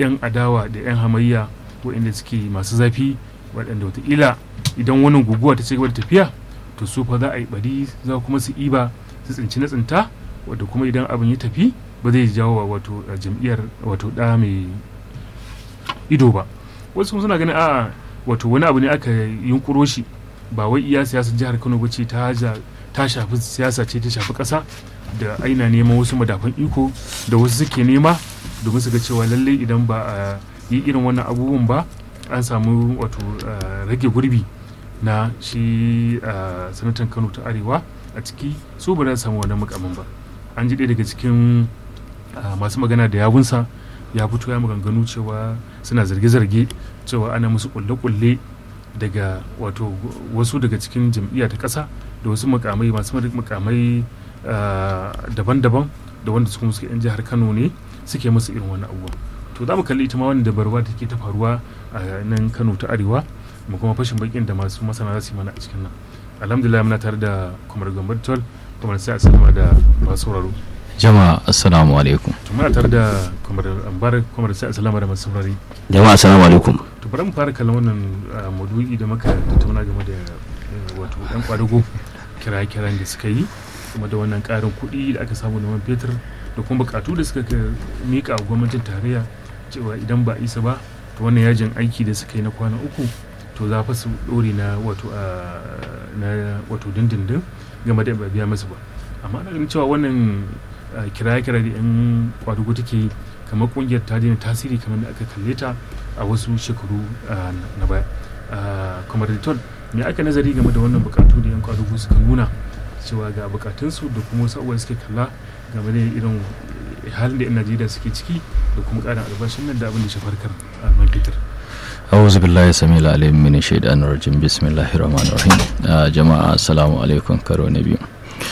'yan adawa da 'yan hamayya waɗanda suke masu zafi waɗanda wataƙila idan wannan guguwa ta ci gaba da tafiya to su fa za a yi bari za kuma su iba su tsinci na tsinta wadda kuma idan abin ya tafi ba zai jawo wa wato jam'iyyar wato ɗa mai ido ba wasu kuma suna ganin a wato wani abu ne aka yunkuro shi ba wai iya siyasar jihar kano ba ce ta shafi siyasa ce ta shafi ƙasa da aina neman wasu madafan iko da wasu suke nema domin su ga cewa lallai idan ba a yi irin wannan abubuwan ba an samu wato rage gurbi na shi sanatan kano ta arewa a ciki su ba za su samu wannan mukamin ba an ji ɗaya daga cikin masu magana da yawunsa ya fito ya maganganu cewa suna zarge-zarge cewa ana musu kulle-kulle daga wato wasu daga cikin jam'iyya ta ƙasa da wasu mukamai masu mukamai daban-daban da wanda su kuma suke 'yan jihar kano ne suke musu irin wani abubuwa to za mu kalli ita ma wani dabarwa da take ta faruwa a nan kano ta arewa mu kuma fashin bakin da masu masana za su yi mana a cikin nan alhamdulillah muna tare da kumar gambar tol kuma sai a salama da masu sauraro jama'a assalamu alaikum to muna tare da kumar ambar kumar sai a salama da masu saurari jama'a assalamu alaikum to bari mu fara kallon wannan maudu'i da muka tattauna game da wato yan kwadago kira-kiran da suka yi kuma da wannan karin kuɗi da aka samu da man fetur da kuma bukatu da suka mika gwamnatin tarayya cewa idan ba isa ba to wannan yajin aiki da suka yi na kwana uku to za fa su dore na wato na wato dindindin game da ba biya masu ba amma ana ganin cewa wannan kira-kira da yan kwadugo take kamar kungiyar ta daina tasiri kamar da aka kalle ta a wasu shekaru na baya kamar da me aka nazari game da wannan bukatu da yan kwadugo suka nuna cewa ga bukatunsu da kuma wasu abubuwa suke kalla game da irin halin da 'yan najeriya suke ciki da kuma karin albashin nan da abin da shafar kar man fetur أعوذ بالله السميع العليم من الشيطان الرجيم بسم الله الرحمن الرحيم جماعة السلام عليكم karo na biyu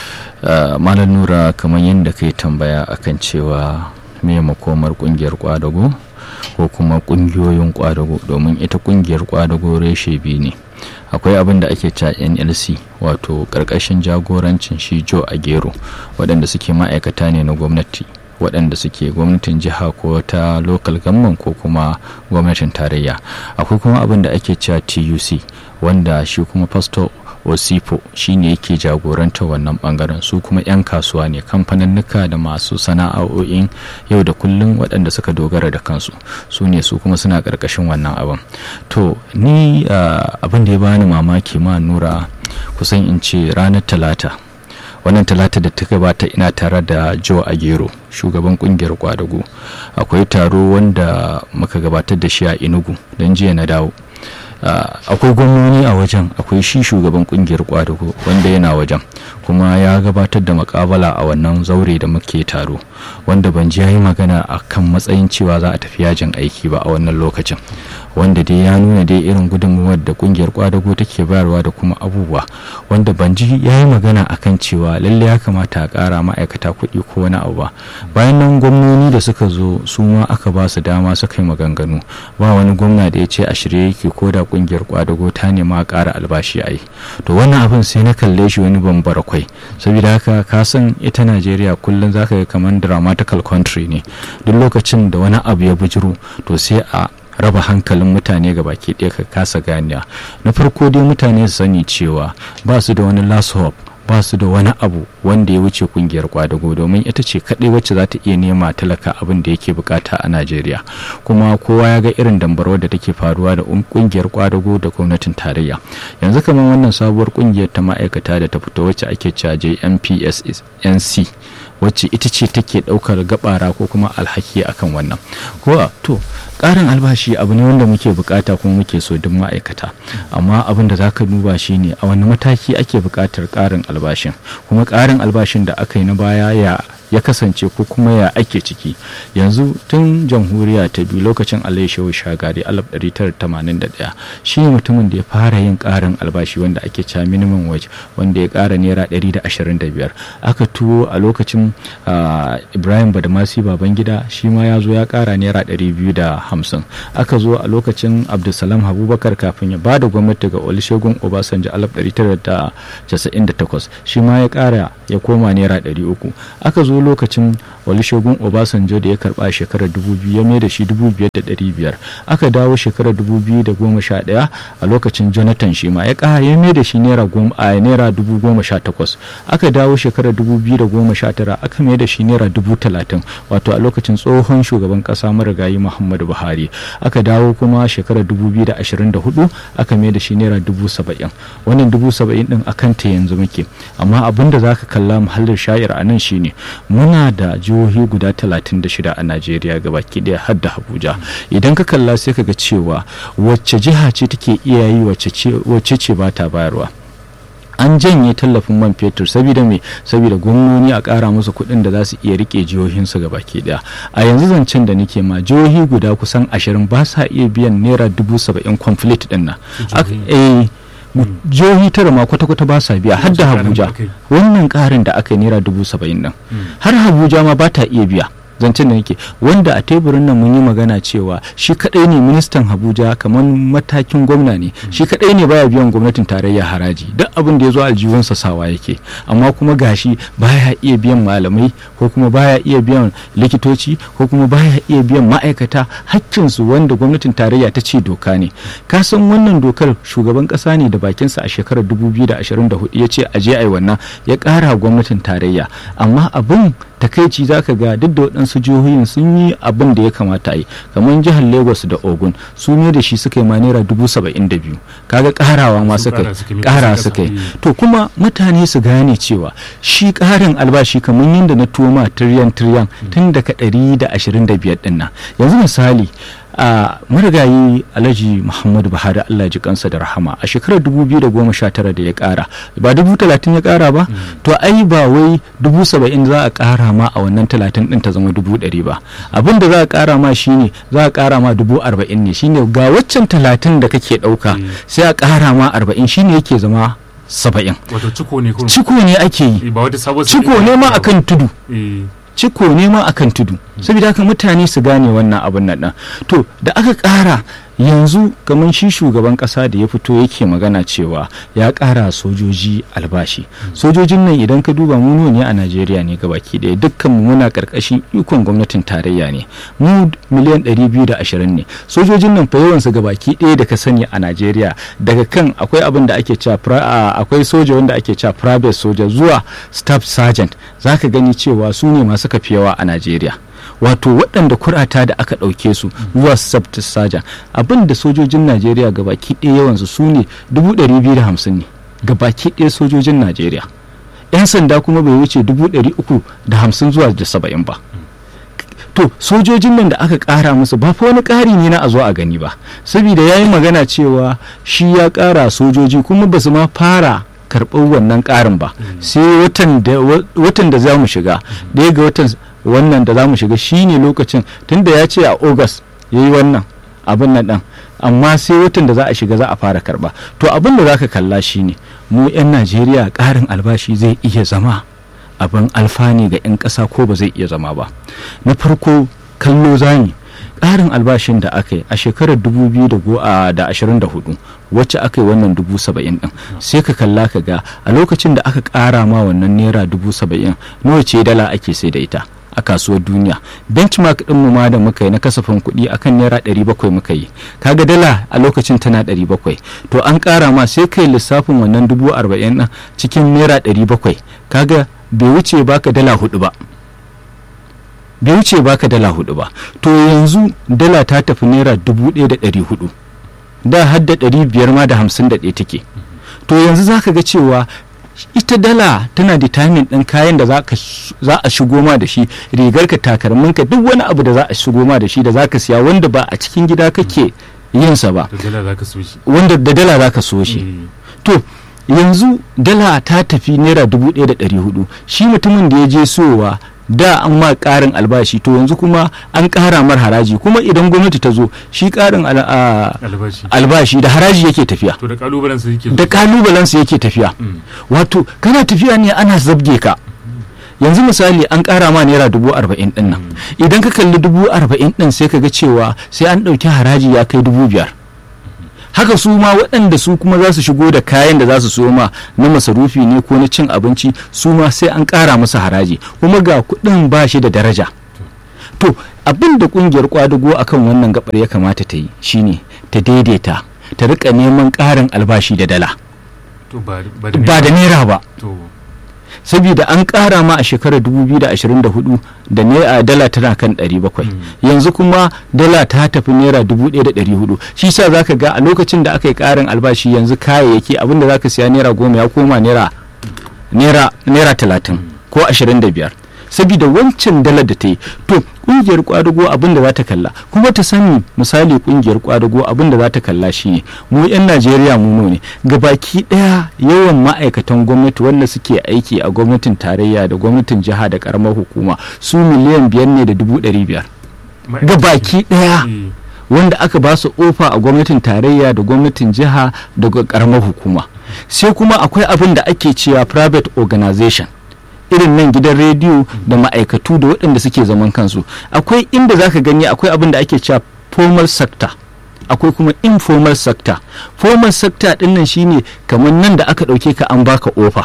malam nura kamar yadda kai tambaya akan cewa me makomar kungiyar kwadago ko kuma kungiyoyin kwadago domin ita kungiyar kwadago reshe biyu ne akwai abin da ake cewa nlc wato karkashin jagorancin shi joe agero waɗanda suke ma'aikata ne na gwamnati waɗanda suke gwamnatin jiha ko ta local government ko kuma gwamnatin tarayya akwai kuma abin da ake cewa tuc wanda shi kuma pastor osipo shine yake jagoranta wannan bangaren su kuma 'yan kasuwa ne kamfaninnika da masu sana'o'in yau da kullum waɗanda suka dogara da kansu su ne su kuma suna ƙarƙashin wannan abin to ni abin da ya bani mamaki ma nura kusan in ce ranar talata wannan talata da ta gabata ina tare da joe agero shugaban kungiyar kwadago akwai taro wanda muka gabatar da shi a inugu don jiya na dawo akwai gwamnoni a wajen akwai shi shugaban kungiyar kwadago wanda yana wajen kuma ya gabatar da makabala a wannan zaure da muke taro wanda ban ji yi magana a kan matsayin cewa za a tafi yajin aiki ba a wannan lokacin wanda dai ya nuna dai irin gudunmuwar da kungiyar kwadago take bayarwa da kuma abubuwa wanda ban ji ya yi magana a kan cewa lalle ya kamata a kara ma'aikata kuɗi ko wani abu ba bayan nan gwamnoni da suka zo su ma aka ba su dama suka yi maganganu ba wani gwamna da ya ce a shirye yake ko da kungiyar kwadago ta nema a ƙara albashi a yi to wannan abin sai na kalle shi wani bambara kwai saboda haka ka san ita najeriya kullum zaka ga kamar dramatical country ne duk lokacin da wani abu ya bujiro to sai a raba hankalin mutane ga baki ɗaya ka kasa ganiya na farko dai mutane su sani cewa ba su da wani last hope ba su da wani abu wanda ya wuce kungiyar kwadago domin ita ce kaɗai wacce za ta iya nema talaka abin da yake bukata a najeriya kuma kowa ya ga irin dambarwar da take faruwa da kungiyar kwadago da gwamnatin tarayya yanzu kamar wannan sabuwar kungiyar ta ma'aikata da ta fito wacce ake cewa jmpss nc wacce ita ce take ɗaukar gabara ko kuma alhaki akan wannan ko to ƙarin albashi abu ne wanda muke bukata kuma muke so duk ma'aikata amma abin da zaka duba shine a wani mataki ake bukatar ƙarin albashin kuma ƙarin albashin da aka yi na baya ya ya kasance ko kuma ya ake ciki yanzu tun jamhuriya ta biyu lokacin alayhi shehu shagari 1981 shi mutumin da ya fara yin karin albashi wanda ake cewa minimum wage wanda ya kara naira 125 aka tuwo a lokacin ibrahim badamasi babangida shi ma ya zo ya kara naira 250 aka zo a lokacin abdulsalam abubakar kafin ya ba da gwamnati ga olusegun obasanjo 1998 shi ma ya kara ya koma naira 300 aka zo lokacin olusegun obasanjo da ya karba a shekarar 2000 ya mai da shi 5,500 aka dawo shekarar 2011 a lokacin jonathan shi ma ya kara ya mai da shi naira 18,000 aka dawo shekarar 2019 aka mai da shi naira 30,000 wato a lokacin tsohon shugaban kasa marigayi muhammadu buhari aka dawo kuma shekarar 2024 aka mai da shi naira 70,000 wannan 70,000 din akan ta yanzu muke amma abin da za ka kalla muhallin sha'ir a nan shine muna da jihohi guda 36 a najeriya gabaki daya har da abuja idan ka kalla sai ka ga cewa wacce jiha ce take iya yi wacce ce ba ta bayarwa an janye tallafin man fetur saboda me saboda gwamnoni a ƙara musu kuɗin da za su iya rike jihohinsu ga baki ɗaya a yanzu zancen da nake ma jihohi guda kusan ashirin ba sa iya biyan naira dubu saba'in conflict ɗin nan jihohi tara ma kwata-kwata ba sa biya har da Abuja wannan ƙarin da aka yi naira dubu saba'in nan har Abuja ma ba ta iya biya zancen da nake wanda a teburin nan mun yi magana cewa shi kadai ne ministan Abuja kamar matakin gwamna ne shi kadai ne baya biyan gwamnatin tarayya haraji duk abin da ya zo aljihunsa sawa yake amma kuma gashi baya iya biyan malamai ko kuma baya iya biyan likitoci ko kuma baya iya biyan ma'aikata hakkinsu wanda gwamnatin tarayya ta ce doka ne ka san wannan dokar shugaban kasa ne da bakinsa a shekarar 2024 ya ce aje ai wannan ya kara gwamnatin tarayya amma abin takaici zaka ga duk da waɗansu jihohin sun yi abin da ya kamata a yi kamar jihar lagos da ogun su ne da shi suka yi ma naira dubu saba'in da biyu kaga karawa ma suka kara suka yi to kuma mutane su gane cewa shi karin albashi kamar yadda na toma tiryan tiryan tun daga ɗari da ashirin da biyar ɗin nan yanzu misali a marigayi alhaji muhammadu buhari allah ji kansa da rahama a shekarar 2019 da ya kara ba dubu talatin ya kara ba to ai ba wai dubu saba'in za a kara ma a wannan talatin din ta zama dubu ɗari ba abin da za a kara ma shine za a kara ma dubu arba'in ne shine ga waccan talatin da kake ɗauka sai a kara ma arba'in shine yake zama saba'in wato ciko ne ciko ne ake yi ciko ne ma akan tudu ciko ne ma akan tudu saboda haka mutane su gane wannan abin nan to da aka ƙara yanzu kamar shi shugaban ƙasa da ya fito yake magana cewa ya ƙara sojoji albashi sojojin nan idan ka duba mu ne a najeriya ne gabaki ɗaya dukkan mu muna ƙarƙashin ikon gwamnatin tarayya ne mu miliyan 220 ne sojojin nan fa yawansu gabaki ɗaya da ka sani a najeriya daga kan akwai abin da ake cewa akwai soja wanda ake cewa private soja zuwa staff sergeant zaka gani cewa su ne masu kafiyawa a najeriya wato waɗanda kurata da aka ɗauke su zuwa sabta saja abin da sojojin najeriya gabaki ɗaya yawansu su ne 250 ne gabaki ɗaya sojojin najeriya 'yan sanda kuma bai wuce 350 zuwa da 70 ba to sojojin nan da aka ƙara musu ba fa wani ƙari ne na a zo a gani ba saboda ya yi magana cewa shi ya ƙara sojoji kuma ba su ma fara karɓar wannan ƙarin ba sai watan da za mu shiga ɗaya ga watan wannan da za mu shiga shine lokacin tunda ya ce a august ya yi wannan abin nan ɗan amma sai watan da za a shiga za a fara karɓa to abin da za ka kalla shine mu 'yan najeriya ƙarin albashi zai iya zama abin alfani ga 'yan ƙasa ko ba zai iya zama ba na farko kallo zani ƙarin albashin da aka yi a shekarar 2024 wacce aka yi wannan dubu saba'in din sai ka kalla ka ga a lokacin da aka ƙara ma wannan naira dubu saba'in nawa ce dala ake sai da ita a kasuwar duniya benchmark din mu ma da muka yi na kasafin kuɗi akan naira 700 muka yi kaga dala a lokacin tana 700 to an ƙara ma sai kai lissafin wannan dubu arba'in cikin naira 700 kaga bai wuce baka dala hudu ba bai wuce baka dala hudu ba to yanzu dala ta tafi naira dubu ɗaya da ɗari hudu da har da ɗari biyar ma da hamsin da ɗaya take to yanzu za ka ga cewa ita dala tana determine ɗin kayan da za a shigo ma da shi rigar ka takalmin ka duk wani abu da za a shigo ma da shi da za ka siya wanda ba a cikin gida kake yinsa ba wanda da dala za ka so shi to yanzu dala ta tafi naira dubu ɗaya da ɗari hudu shi mutumin da ya je sowa da an ma ƙarin albashi to yanzu kuma an ƙara mar haraji kuma idan gwamnati ta zo shi ƙarin albashi da haraji yake tafiya to da kalubalensa yake da kalubalensa yake tafiya wato kana tafiya ne ana zabge ka yanzu misali an ƙara ma naira dubu arba'in ɗin nan idan ka kalli dubu arba'in ɗin sai ka ga cewa sai an ɗauki haraji ya kai dubu biyar haka su ma waɗanda su kuma za su shigo da kayan da za su so ma na masarufi ne ko na cin abinci su ma sai an ƙara musu haraji kuma ga kuɗin ba shi da daraja to abin da ƙungiyar kwadago akan wannan gabar ya kamata ta yi shine ta daidaita ta rika neman ƙarin albashi da dala to ba ba ba da naira ba to saboda an ƙara ma a shekarar 2024 da naira dala tana kan 700 yanzu kuma dala ta tafi naira 1400 shi sa zaka ga a lokacin da aka yi ƙarin albashi yanzu kayayyaki abinda zaka siya naira goma ya koma naira naira naira 30 ko 25 saboda wancan dalar da ta yi to kungiyar kwadago abin da za ta kalla kuma ta sani misali kungiyar kwadago abin da za ta kalla shine mu yan najeriya mu ne gabaki daya yawan ma'aikatan gwamnati wanda suke aiki a gwamnatin tarayya da gwamnatin jiha da karamar hukuma su miliyan biyar ne da dubu ɗari biyar gabaki daya Eh, wanda aka ba su ofa a gwamnatin tarayya da gwamnatin jiha da karamar hukuma sai kuma akwai abin da ake cewa private organization irin nan gidan rediyo da ma'aikatu da waɗanda suke zaman kansu akwai inda zaka gani akwai abin da ake cewa formal sector akwai kuma informal sector formal sector ɗin nan shine kamar nan da aka ɗauke ka an baka ofa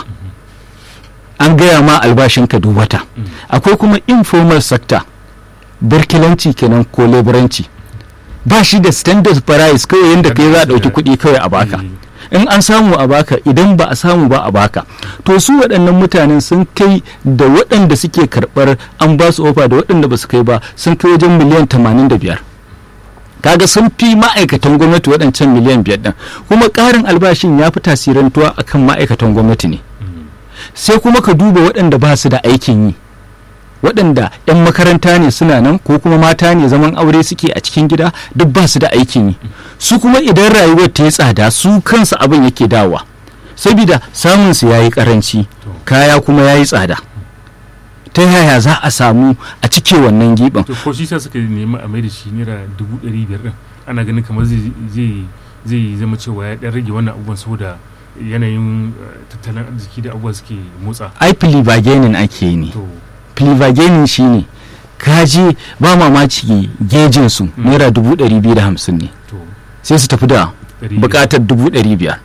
an gaya ma albashinka duk wata akwai kuma informal sector birkilanci kenan ko leburanci ba shi da standard price kawai yadda kai za a ɗauki kuɗi kawai a baka in an samu a baka idan ba a samu ba a baka to su waɗannan mutanen sun kai da waɗanda suke karɓar an ba su ofa da waɗanda ba su kai ba sun kai wajen miliyan 85 kaga sun fi ma'aikatan gwamnati waɗancan miliyan biyar ɗin kuma ƙarin albashin ya fi tasirantuwa akan ma'aikatan gwamnati ne sai kuma ka duba waɗanda ba su da aikin yi waɗanda 'yan makaranta ne suna nan ko kuma mata ne zaman aure suke a cikin gida duk ba su da aikin yi su kuma idan rayuwar ta yi tsada su kansu abin yake dawa saboda samun su yayi karanci kaya kuma yayi tsada ta yaya za a samu a cike wannan giɓin to ko shi sa suka nemi a mai da shi naira dubu ɗari biyar ɗin ana ganin kamar zai zai zai zama cewa ya ɗan rage wannan abubuwan saboda yanayin eh, tattalin arziki da abubuwa suke motsa ai filibagenin ake yi ne to filibagenin shine kaji ba mamaci gejin su naira dubu ɗari biyu da hamsin ne to sai su tafi da ɗari bukatar dubu ɗari biyar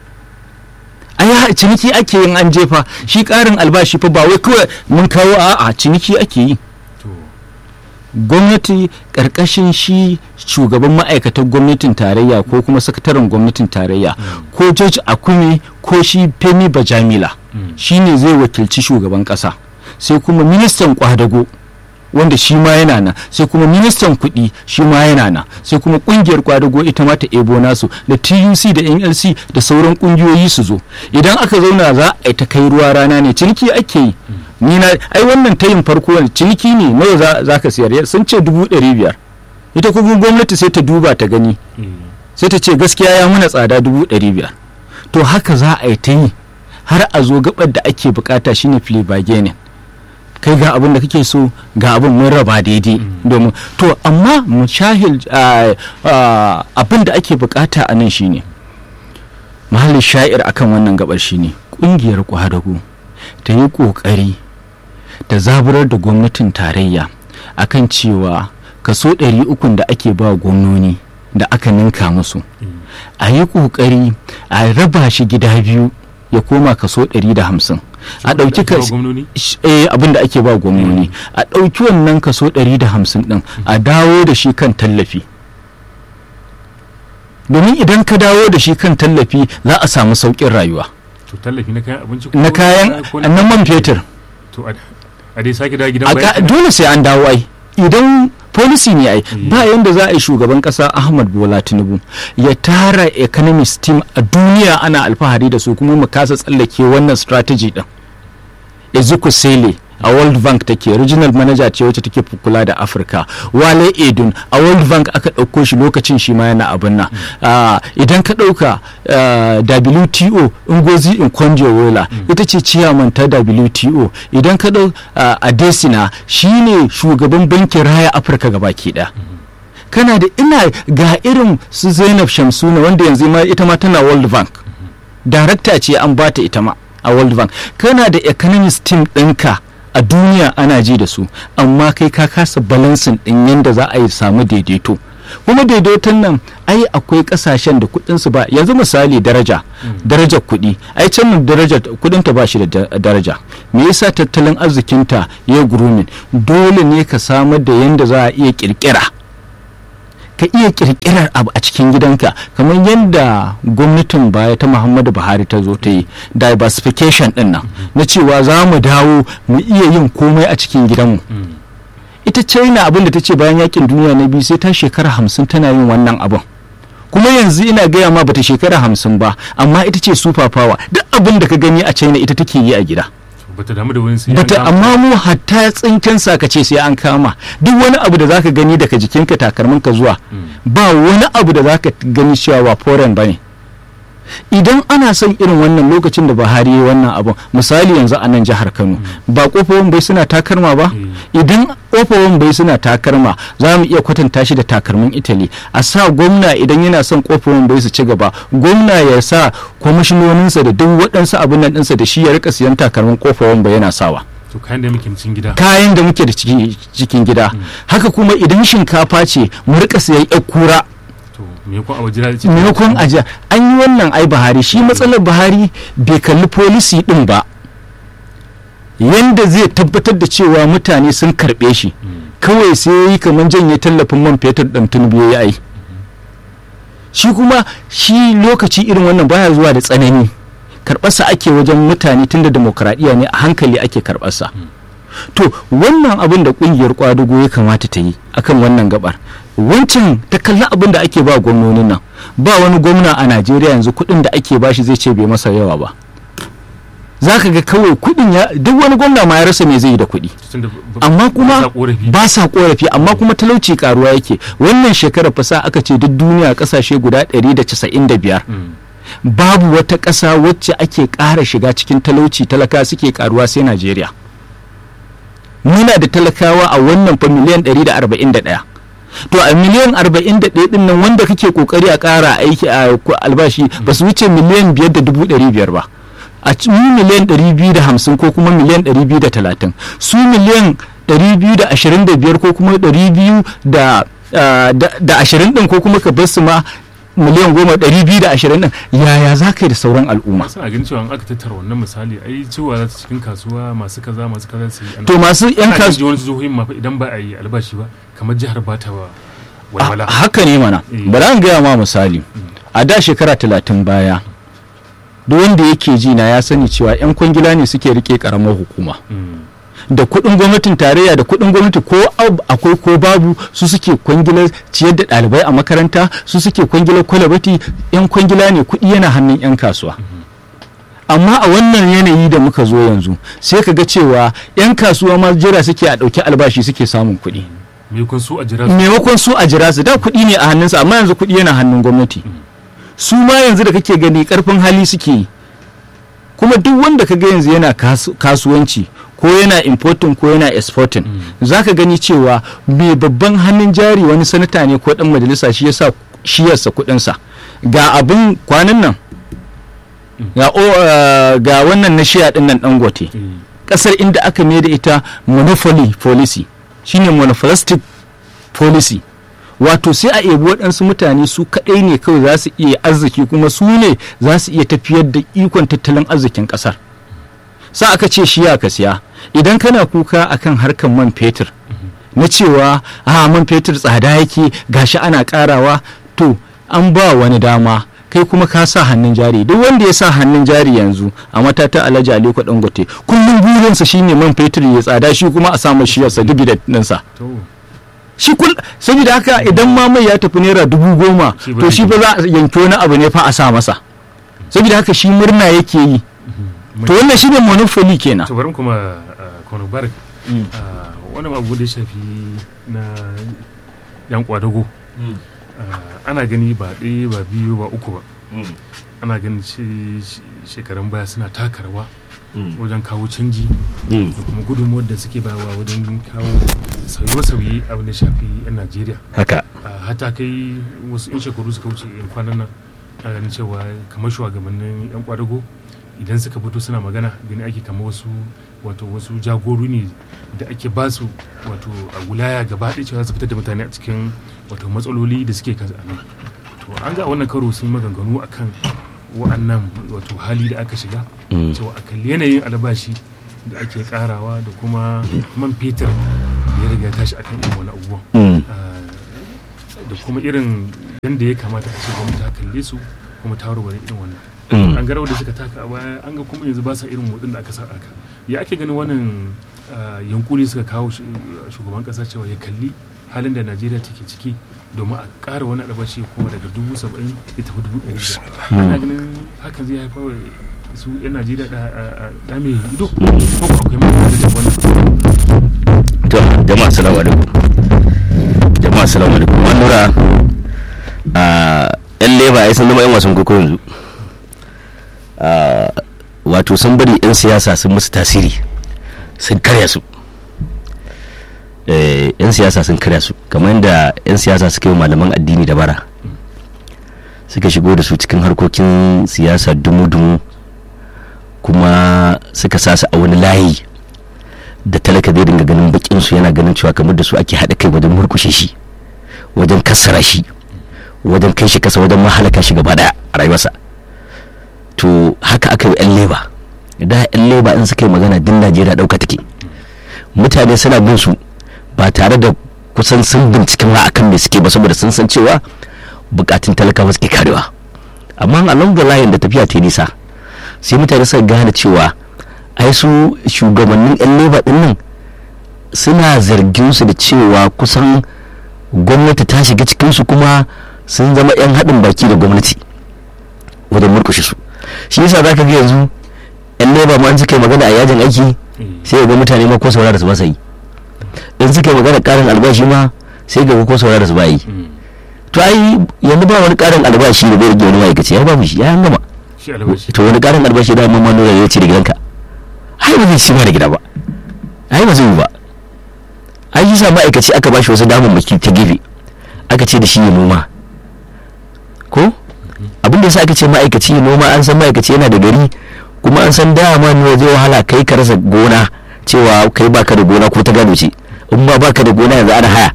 ai ciniki ake yin an jefa shi ƙarin albashi fa ba wai kawai mun kawo a'a ciniki ake yi to gwamnati ƙarƙashin shi shugaban ma'aikatan gwamnatin tarayya ko kuma sakataren gwamnatin tarayya ko george akume ko shi femi bajamila Mm. shi ne zai wakilci shugaban ƙasa sai kuma ministan kwadago wanda shi ma yana nan sai kuma ministan kuɗi shi ma yana nan sai kuma ƙungiyar kwadago ita ma ta ebo nasu da tuc da nlc da sauran ƙungiyoyi su zo idan aka zauna za a yi ta kai ruwa rana ne ciniki ake yi ni na ai wannan tayin farko ne ciniki ne nawa za- za ka siyar sun ce dubu ɗari biyar ita kuma gwamnati sai ta duba ta gani eh, sai ta ce gaskiya ya muna tsada dubu ɗari biyar to haka za a yi ta yi har a zo gabar da ake bukata shine fili bargaining kai ga abin da kake so ga abin mun raba daidai domin to amma mushahil ah, ah, abin da ake bukata a nan shine mahallin sha'ir akan wannan gabar shine kungiyar kwadago ta yi kokari da zaburar da gwamnatin tarayya akan cewa kaso 300 da ake ba gwamnoni da aka ninka musu a yi kokari a raba shi gida biyu ya koma kaso 150 a ɗauki ake ba kas- gwamnoni? sh- eh, abin da ake ba gwamnoni a ɗauki wannan kaso 150 ɗin a dawo da shi kan tallafi domin idan ka dawo da shi kan tallafi za a samu sauƙin rayuwa to tallafi na kayan abinci ko na kayan ko na man fetur to a a dai sake dawo gidan a bayan ka- dole sai an dawo ai idan policy ne ai ba yanda za a yi shugaban kasa ahmad bola tinubu ya tara economist team a duniya ana alfahari da su kuma mu kasa tsallake wannan strategy din ezeku sele a world bank take regional manager ce wacce take kula da afirka wale edun a world bank aka ɗauko shi lokacin shi ma yana abin nan Ah, idan ka ɗauka ah, wto ngozi inkonjo-iweala ita ce ciyaman ta wto idan ka ɗau ah, adesina shine shugaban bankin raya afirka gabaki ɗaya kana da ina ga irin su zainab shamsuna wanda yanzu ma ita ma tana world bank darakta ce an bata ita ma a world bank kana da economist team ɗinka a duniya ana ji da su amma kai ka kasa balansin ɗin yadda za a yi samu daidaito kuma daidaiton nan ai akwai kasashen da kudin su ba yanzu misali daraja darajar kudi ai can mun daraja kudin ta ba shi da da- daraja me yasa tattalin arzikinta ya grooming dole ne ka samar da yanda za a iya kirkira ka iya kirkirar abu a cikin gidanka kamar yadda gwamnatin baya ta muhammadu buhari ta zo ta yi diversification din nan na cewa za mu dawo mu iya yin komai a cikin gidanmu ita china abin da ta ce bayan yakin duniya na biyu sai ta shekara hamsin tana yin wannan abin kuma yanzu ina gaya ma bata shekara hamsin ba amma ita ce super power duk abin da ka gani a china ita take yi a gida bata damu da wani sai bata an kama. amma mu hatta tsinken ka ce sai an kama duk wani abu da zaka gani daga jikinka takalminka zuwa ba wani abu da zaka gani cewa ba foreign bane idan ana son irin wannan lokacin da Buhari ya yi wannan abun misali yanzu a nan jihar Kano ba kofofin bai suna takarma ba idan kofofin bai suna takarma za mu iya kwatanta shi da takalmin Italy a sa gwamna idan yana son kofofin bai su ci gaba gwamna ya sa kwamishinoninsa da duk waɗansu abin nan ɗinsa da shi ya rika siyan takalmin kofofin bai yana sawa to kayan da muke cikin gida kayan da muke da ciki- cikin gida haka kuma idan shinkafa ce mu rika siyan yar kura to me ko a waje ce maimakon ajiya an yi wannan ai buhari shi matsalar buhari bai kalli polisi din ba yanda zai tabbatar da cewa mutane sun karbe shi kawai sai ya yi kamar janye tallafin man fetur ɗin tunubu ya yi shi kuma shi lokaci irin wannan baya zuwa da tsanani karɓarsa ake wajen mutane tunda demokradiyya ne a hankali ake karɓarsa to wannan abin da ƙungiyar kwadugo ya kamata ta yi akan wannan gabar wancan ta kalli abin da ake ba gwamnonin nan ba wani gwamna a najeriya yanzu kuɗin da ake bashi zai ce bai masa yawa ba za ka ga kawai kuɗin ya duk wani gwamna ma ya rasa me zai yi da kuɗi tunda ba- amma ba kuma sa korafi. ba sa korafi amma kuma talauci karuwa yake wannan shekarar fasa aka ce duk duniya kasashe guda 195 Mm. babu wata ƙasa wacce ake ƙara shiga cikin talauci talaka suke karuwa sai najeriya muna da talakawa a wannan fa miliyan 141 to a miliyan 41 din nan wanda kake kokari a ƙara aiki a ku- albashi ba su wuce miliyan 5 da dubu 500 ba a ci- mu miliyan 250 ko kuma miliyan 230 su miliyan 225 ko kuma 200 da ah, da da 20 din ko kuma ka bar su ma miliyan goma ɗari biyu da ashirin ɗin yaya za ka yi da sauran al'umma suna ganin cewa in aka tattara wannan misali ai cewa za ta cikin kasuwa masu kaza masu kaza su yi ana- to masu yan ana kasu ji wani jihohin ma fa idan ba a yi albashi ba kamar jihar ba ta ba walwala Ah, haka ne mana Eh. bari an gaya ma misali a da shekara talatin baya duk wanda yake ji na ya sani cewa 'yan kwangila ne suke rike karamar hukuma Mm. da kuɗin gwamnatin tarayya da kuɗin gwamnati ko ab- akwai ko babu su suke kwangilar ciyar da ɗalibai a makaranta su suke kwangilar kwalabati 'yan kwangila ne kuɗi yana hannun 'yan kasuwa amma a wannan yanayi da muka zo yanzu sai ka ga cewa 'yan kasuwa ma jira suke a ɗauki albashi suke samun kuɗi me kun so a jira su maimakon su a jira su da kuɗi ne a hannunsa amma yanzu kuɗi yana hannun gwamnati su ma yanzu da kake gani karfin hali suke yi kuma duk wanda ka ga yanzu yana kasu- kasuwanci ko yana importing ko yana exporting za ka gani cewa mai babban hannun jari wani sanata ne ko dan majalisa shi yasa shi yasa kuɗinsa ga abin kwanan nan ga, o- eh, ga wannan na shiya ɗin nan dangote Eh, kasar inda aka mai da ita monopoly policy shine monopolistic policy wato sai a ebi waɗansu mutane su kaɗai ne kawai za su iya arziki kuma su ne za su iya tafiyar da ikon tattalin arzikin ƙasar sa aka ce shi ya ka siya idan kana kuka akan harkar man fetur na cewa a man fetur tsada yake gashi ana karawa to an ba wani dama kai kuma ka sa hannun jari duk wanda ya sa hannun jari yanzu a matata alhaji aliko dangote kullum burinsa shine man fetur ya tsada shi kuma a samu shiyarsa dividend ɗinsa to shi kul saboda haka idan ma mai ya tafi naira dubu goma Shi ba to zai shi ba za a yanki wani abu ne fa a sa masa saboda haka shi murna yake yi to wannan shi ne monopoly kenan to bari mu kuma ah, kwano barak Ah, wani abu da ya shafi na yan kwadago Ah, ana gani ba ɗaya ba biyu ba uku ba ana ganin ce- she- shekarun baya suna taka rawa wajen kawo canji da kuma gudunmuwar da suke bawa wajen kawo sauye-sauye abin da shafi 'yan najeriya haka Ah, hata kai wasu 'yan shekaru suka wuce yan kwanan nan a ganin cewa kamar shugabannin 'yan kwadago idan suka fito suna magana gani ake kamar wasu wato wasu jagoro ne da ake ba su wato a wilaya gaba ɗaya cewa su fitar da mutane a cikin wato matsaloli da suke kansu a nan to an ga a wannan karo sun maganganu akan wa'annan wato hali da aka shiga cewa a kalli yanayin albashi da ake karawa da kuma man fetur da ya riga ya tashi akan irin wani abubuwan Ah, da kuma irin yadda ya kamata a ce gwamnati ta kalle su kuma ta warware irin wannan an ga rawar da suka taka a baya an ga kuma yanzu ba sa irin motsin da aka sa aka ya ake ganin wannan ah, yankuri suka kawo shi- shugaban kasa cewa ya kalli halin da najeriya take ciki domin a ƙara wani albashi kuma daga dubu saba'in ya tafi dubu ɗari biyar ana ganin hakan zai haifar wa su 'yan najeriya da da mai ido ko ko akwai mai da wannan to jama'a assalamu alaikum jama'a assalamu alaikum an nura a yan leba ya san zama yan wasan koko yanzu Ah, wato sun bari yan siyasa sun musu tasiri sun karya su Eh, yan siyasa sun karya su kamar yadda yan siyasa suka yi wa malaman addini da bara suka shigo da su cikin harkokin siyasa dumu-dumu kuma suka sa su a wani layi da talaka zai dinga ganin bakin su yana ganin cewa kamar da su ake haɗa kai wajen murkushe shi wajen kassara shi wajen kai shi kasa wajen mahalaka shi gaba daya a rayuwarsa to haka aka yi yan leba da yan leba in suka yi magana din najeriya ɗauka take mutane suna bin su ba tare da kusan sun binciken ma akan me suke ba saboda sun san cewa bukatun talakawa suke karewa amma along the line da tafiya ta yi nisa sai mutane suka gane cewa ai su shugabannin 'yan leba din nan suna zargin su da cewa kusan gwamnati ta shiga cikinsu kuma sun zama 'yan haɗin baki da gwamnati wajen murkushe su shi yasa za ka ga yanzu 'yan leba ma an suka yi magana a yajin aiki sai ga mutane ma ko saurara su ba sa yi in suka yi magana ƙarin albashi ma sai ga ko saurara su ba yi to ai yanzu ba wani ƙarin albashi da zai rage wani ma'aikaci ya ba mu shi ya an gama shi albashi to wani ƙarin albashi da mamman nuna ya ce da gidanka ai ba zai ci ma da gida ba ai ba zai yi ba ai yi sa ma'aikaci aka bashi wasu damammaki ta gefe aka ce da shi ya noma ko abin da yasa aka ce ma'aikaci ya noma an san ma'aikaci yana da gari kuma an san dama ne zai wahala kai ka rasa gona cewa kai baka da gona ko ta gado ce in ma baka da gona yanzu ana haya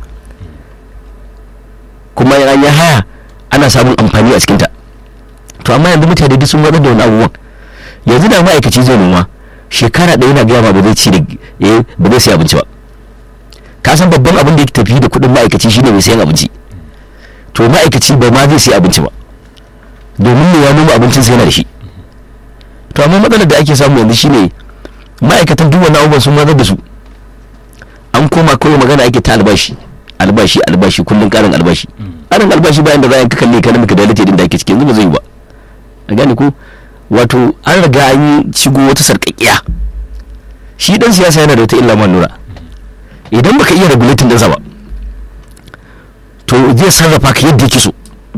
kuma in an yi haya ana samun amfani a cikinta to amma yanzu mutane duk sun watsar da wani abubuwan yanzu da ma'aikaci zai noma shekara ɗaya na gaya ma ba zai ci da eh, ba zai sai abinci ba ka san babban abin da yake tafi da kuɗin ma'aikaci shine mai sayan abinci to ma'aikaci ba ma zai sai abinci ba domin ne ya noma abincin sai yana da shi to amma matsalar da ake samu yanzu shine ma'aikatan duk wani abubuwan sun mazar da su an koma kawai magana ake ta albashi albashi albashi kullum karin albashi karin albashi bayan da za a ka kalle ka namika da din da ake ciki yanzu ba zai yi ba a gane ko wato an riga an yi shigo wata sarƙaƙiya shi dan siyasa yana da wata illa man nura idan baka iya regulating ɗinsa ba to zai sarrafa ka yadda yake so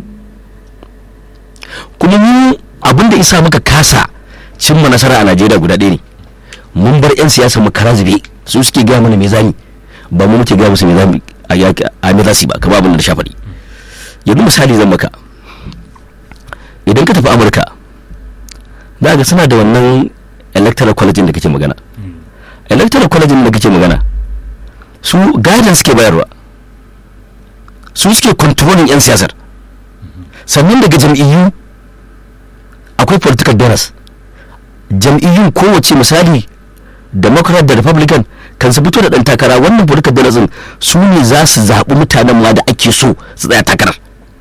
kuma mu abinda isa muka kasa cimma nasara a najeriya guda ɗaya ne mun bar 'yan siyasa mu kara zube su suke gaya mana me zami ba mu muke gaya musu me zami a yaki a me zasi ba kamar abin da shafaɗi yanzu misali zan maka idan ka tafi amurka za ga suna da wannan electoral college da kake magana electoral college da kake magana su guidance suke bayarwa su suke controlling 'yan siyasar sannan daga jam'iyyu akwai political donors jam'iyyun kowace misali democrat da republican kan su fito da dan takara wannan political donors din su ne za su zaɓi mutanen ma da ake so su tsaya takarar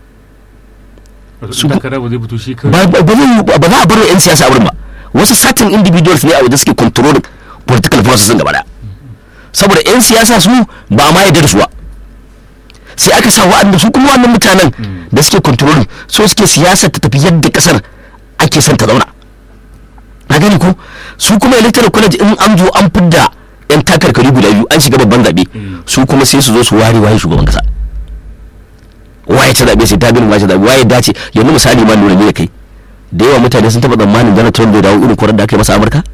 su su- takara ba zai fito shi ba kawai ba zai yi- ba za a bar wa 'yan siyasa a wurin ba wasu certain individuals ne a waje suke controlling political process din gaba daya saboda 'yan siyasa su ba a ma yarda da su ba sai aka sa wa'anda su kuma wannan mutanen da suke controlling so suke siyasar ta tafi yadda kasar ake son ta zauna na gani ko su kuma electoral college in an zo an fidda 'yan takarkari guda biyu an shiga babban zaɓe su kuma sai su zo su ware waye shugaban kasa waye ta zaɓe sai ta gani waye ta zaɓe waye dace yanzu misali ma lura ne da kai da yawa mutane sun taɓa tsammanin Donald Trump zai dawo irin korar da aka yi masa a Amurka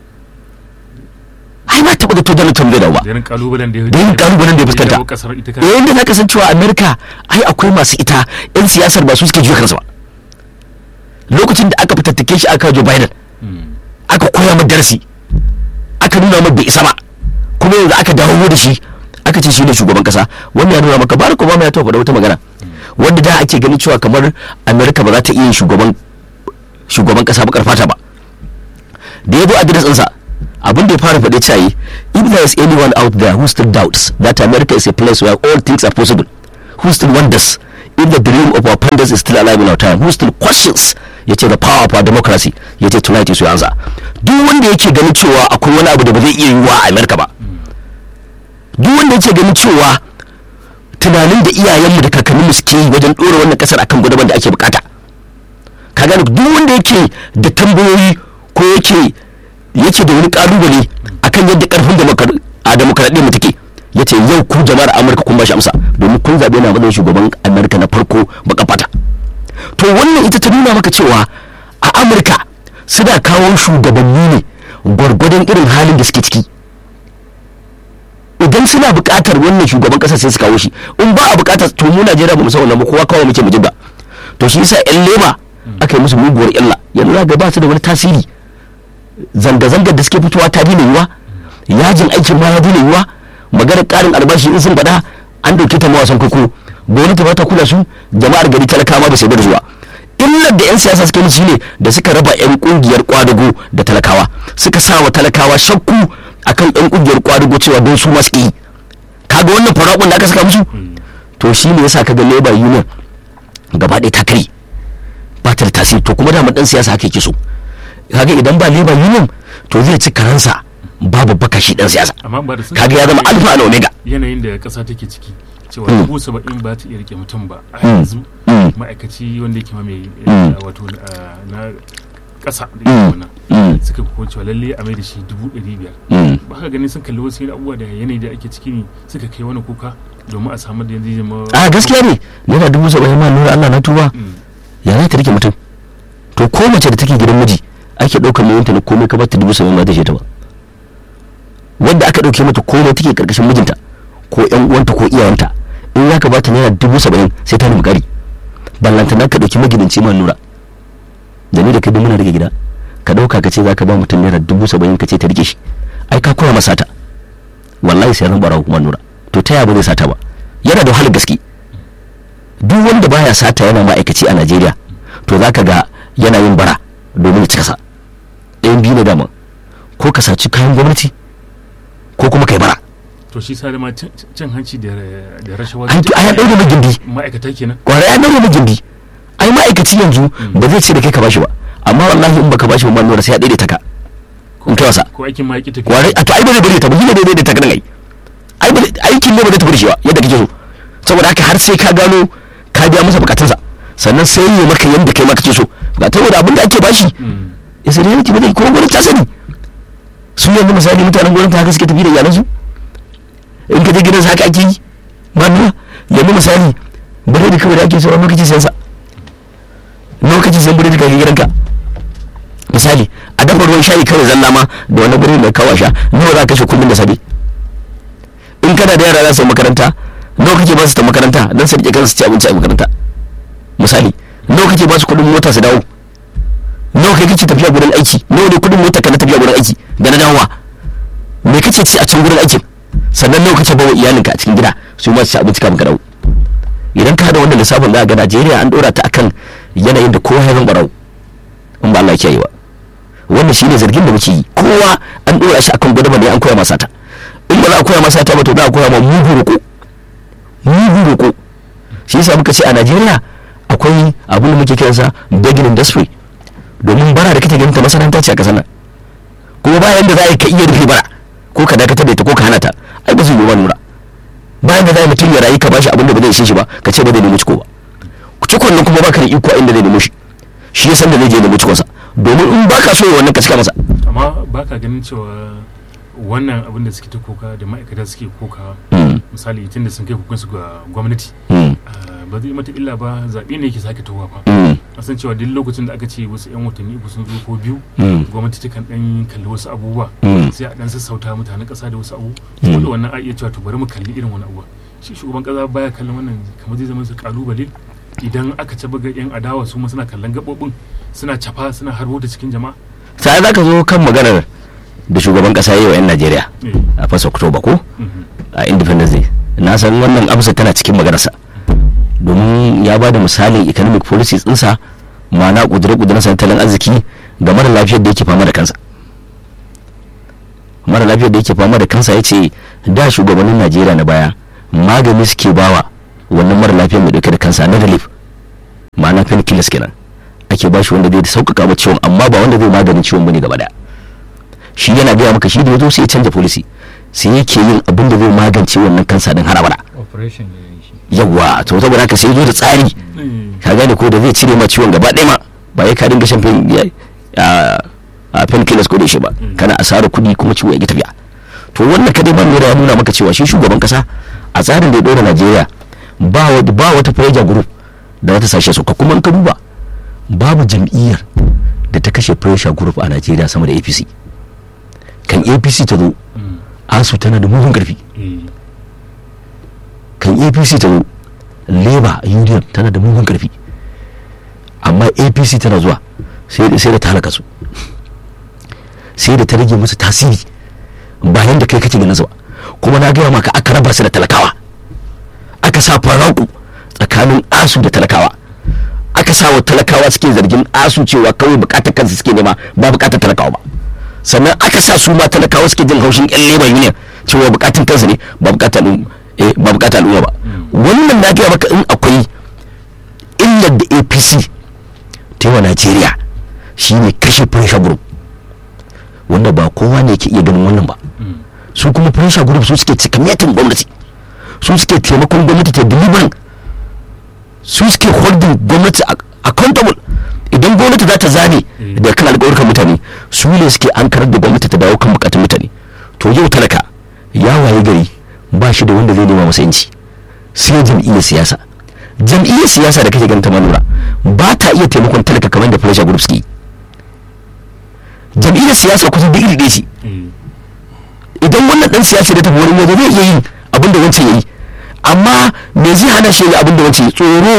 ai ba taɓa da to Donald Trump zai dawo ba da irin kalubalen da ya Da irin kalubalen da ya fuskanta. dawo kasar ita kanta yayin da zaka san cewa Amerika ai akwai masu ita yan siyasar ba su suke juya kansu ba lokacin da aka fitattake shi aka Joe Biden aka koya mu darasi aka nuna mai bai isa ba kuma yanzu aka dawo da shi aka ce shi ne shugaban kasa wannan ya nuna maka barack obama ya taɓa faɗa wata magana wanda da ake ganin cewa kamar america ba za ta iya yin shugaban shugaban kasa bakar fata ba da ya zo a gidan ɗinsa abin da ya fara faɗe cewa yi, if there is anyone out there who still doubts that america is a place where all things are possible who still wonders if the dream of our founders is still alive in our time who still questions ya ce the power of our democracy ya ce tonight is your answer duk wanda yake ganin cewa akwai wani abu da ba zai iya yiwuwa a america ba duk wanda yake ganin cewa tunanin da iyayenmu da kakanninmu suke yi wajen ɗora wannan ƙasar akan gudanar da ake bukata ka gane duk wanda yake da tambayoyi ko yake yake da wani kalubale akan yadda karfin demokra- a demokradiyyar mu take ya ce yau ku jama'ar amurka kun bashi amsa domin kun zaɓe na matsayin shugaban amurka na farko baka fata to wannan ita ta nuna maka cewa a amurka suna kawo shugabanni ne gwargwadon irin halin da suke ciki idan suna buƙatar wannan shugaban ƙasa sai su kawo shi in ba a buƙatar to mu Najeriya ba mu san wannan ba kowa kawo muke mu jibba to shi yasa ƴan lema aka yi musu muguwar illa yanzu za ga ba su da wani tasiri zanga-zangar da suke fitowa ta daina yiwa yajin aikin ma ya daina yiwa maganar ƙarin albashi in sun faɗa an dauke ta mawasan koko gwamnati ba ta kula su jama'ar gari talakawa ba sai bar zuwa illar da 'yan siyasa suka yi shine da suka raba 'yan kungiyar kwadago da talakawa suka sa wa talakawa shakku akan 'yan kungiyar kwadago cewa don su masu yi kaga wannan farakon da aka saka musu to shi ne yasa kaga labor union gaba ɗaya ta kare ba ta da tasiri to kuma dama dan siyasa haka yake so kaga idan ba labor union to zai ci karansa babu baka shi dan siyasa amma ba da sun kaga ya zama alfa da omega yanayin da ƙasa take ciki cewa Mm. dubu saba'in ba ta iya rike mutum ba a Mm. yanzu Mm. ma'aikaci wanda yake ma mai Mm. eh, wato eh, na ƙasa da Mm. yake wannan Mm. suka kuma cewa lalle a mai da shi dubu ɗari biyar Mm. ba ka gani sun kalli wasu abubuwa da yanayi da ake ciki ne suka kai wani kuka domin a samar da yanzu zama a gaskiya ne naira dubu saba'in ma nura Allah na tuba Mm. ya za ta rike mutum to ko mace da take gidan miji ake ɗaukar nauyinta na komai ka bata dubu saba'in ba ta ta ba wanda aka ɗauke mata komai take karkashin mijinta ko ƴan uwanta ko iyayenta in za ka bata naira dubu saba'in sai ta nemi ƙari ballantana ka ɗauki magidanci ma nura da ni da kai duk muna rage gida ka ɗauka ka ce za ka ba mutum naira dubu saba'in ka ce ta rike shi ai ka koya masa ta wallahi sai ran barawo kuma nura to ta yaya ba zai sata ba yana da wahalar gaske duk wanda baya sata yana ma'aikaci a Najeriya to zaka ga yana yin bara domin ya cika sa ɗayan biyu na dama ko ka saci kayan gwamnati ko kuma kai bara to shi sa da ma cin cin hanci da da rashawa an a ya ɗaure mai gindi ma'aikata kenan kwarai ya ɗaure mai gindi ai ma'aikaci yanzu ba zai ce da kai ka bashi ba amma wallahi in baka bashi ba ma nura sai ya daidaita ka in kai wasa ko aikin ma ya ki tafiya kwarai a to ai ba zai daidaita ba shi ne zai daidaita ka ai ai ba zai- aikin ne ba zai tafi da shi ba yadda kake so saboda haka har sai ka gano ka biya masa bukatunsa sannan sai ya maka yadda kai ma kake so ga saboda abin da ake bashi Mm. ya sai yanki ba zai kuma gwamnati ta sani su yanzu misali mutanen gwamnati haka suke tafi da iyalansu in ka je gidansa haka ake yi ma nuna yanzu misali biredi kawai da ake so wani lokaci sayan sa lokacin sayan biredi kawai gidanka misali a dafa ruwan shayi kawai zalla ma da wani biredi da kawa sha nawa za ka kashe kullum da safe in kana da yara za su yi makaranta nawa kake ba su ta makaranta don su rike kansu su ci abinci a makaranta misali nawa kake ba su kuɗin mota su dawo nawa kai kake tafiya gurin aiki nawa ne kudin mota ka na tafiya gurin aiki da na dawowa me kake ci a can gurin aikin sannan nawa kake bawa iyalinka a cikin gida su ma su ci abinci kafin ka dawo idan ka hada wannan lissafin za ga Najeriya an dora ta akan yanayin da kowa ya zan barau in ba Allah ya kiyaye ba wannan shine zargin da muke yi kowa an dora shi akan gwada ne an koya masa ta in ba za a koya masa ta ba to za a koya ma mugu roko mugu roko shi yasa muka ce a Najeriya akwai abin da muke kiransa begging industry domin bara da kake ganin ta masana'anta ce a kasar nan kuma bayan da za a yi ka iya rufe bara ko ka dakatar da ita ko ka hana ta ai ba zai yi ba nura bayan da za a yi mutum ya rayu ka bashi abin da ba zai ishe shi ba ka ce ba zai nemi ciko ba cikon nan kuma baka da iko a inda zai nemi shi shi ya san da zai je nemi cikonsa domin in baka so ya wannan ka cika masa amma ba ka ganin cewa wannan abin da suke ta koka da ma'aikata suke koka Mm, misali tun da sun kai kukansu ga gwamnati mm, ah, ba zai mata illa ba zaɓe ne yake sake towa ba mm, a san cewa duk lokacin da aka ce wasu 'yan watanni uku sun zo ko biyu mm, gwamnati ta kan ɗan kalli wasu abubuwa mm. sai a ɗan sassauta mutanen ƙasa da wasu abu Mm. ko da wannan a iya cewa to bari mu kalli irin wani abuwa shi shugaban ƙasa baya kallon wannan kamar zai zama su kalubale idan aka ci buga 'yan adawa su ma suna kallon gaɓoɓin suna cafa suna harbo da cikin jama'a sai za ka zo kan maganar da shugaban kasa yi wa 'yan najeriya Eh. a fasa oktoba ko Mhm. a independence day na san wannan amsa tana cikin maganarsa domin ya ba da misalin economic policies ɗinsa ma'ana ƙudure-ƙuduren tattalin arziki ga mara lafiyar da yake fama da kansa mara lafiyar da yake fama da kansa ya ce da shugabannin najeriya na baya magani suke bawa wannan mara lafiyar mai dauke da kansa na relief ma'ana painkillers kenan ake ba shi wanda zai sauƙaƙa wa ciwon amma ba wanda zai maganin ciwon bane gaba daya shi yana gaya maka shi da ya zo sai ya canja policy sai yake yin abin da zai magance wannan kansa din har abada operation ya yi shi yawa to saboda haka sai ya zo da tsari Eh. ka gane ko da zai cire ma ciwon gaba ɗaya ma ba ya ka dinga shan pain ya- a a painkillers ko da shi ba kana asara kuɗi kuma ciwo ya ki tafiya to wannan kadai ban ya nuna maka cewa shi shugaban kasa a tsarin da ya ɗora Najeriya ba wa- ba wata pressure group da wata sashe su ka kuma in ka duba babu jam'iyyar da ta kashe pressure group a Najeriya sama da APC kan APC ta zo Mm. asu tana da mugun karfi Eh. kan apc ta zo labour union tana da mugun karfi amma apc tana zuwa sai da sai da ta halaka su sai da ta rage musu tasiri bayan da kai kake ganin su ba kuma na gaya maka aka raba su da talakawa aka sa faraku tsakanin asu da talakawa aka sa wa talakawa suke zargin asu cewa kawai bukatar kansu suke nema ba bukatar talakawa ba sannan aka sa su ma talakawa suke jin haushin yan labor union cewa bukatun kansu ne ba bukatar al'umma eh, ba bukatar al'umma ba wannan na gaya maka in akwai illar da apc ta yi wa najeriya shine kashe pressure group wanda ba kowa ne ke iya ganin wannan ba Mm. su kuma pressure group su suke cikamatin gwamnati su suke taimakon gwamnati ta delivering su suke holding gwamnati ac- accountable idan gwamnati za ta zane Mm. da kan alƙawarkan mutane su ne suke an karar da gwamnati ta dawo kan bukatun mutane to yau talaka ya waye gari ba shi da wanda zai nema masa yanci sai jam'iyyar siyasa jam'iyyar siyasa da kake ganin ta manura ba ta iya taimakon talaka kamar da pressure group suke yi. jam'iyyar siyasa kusan duk iri ɗaya ce Eh. idan wannan dan siyasa da tafi wani waje zai iya yin abin da wancan yayi amma me zai hana shi abin da wancan ya tsoro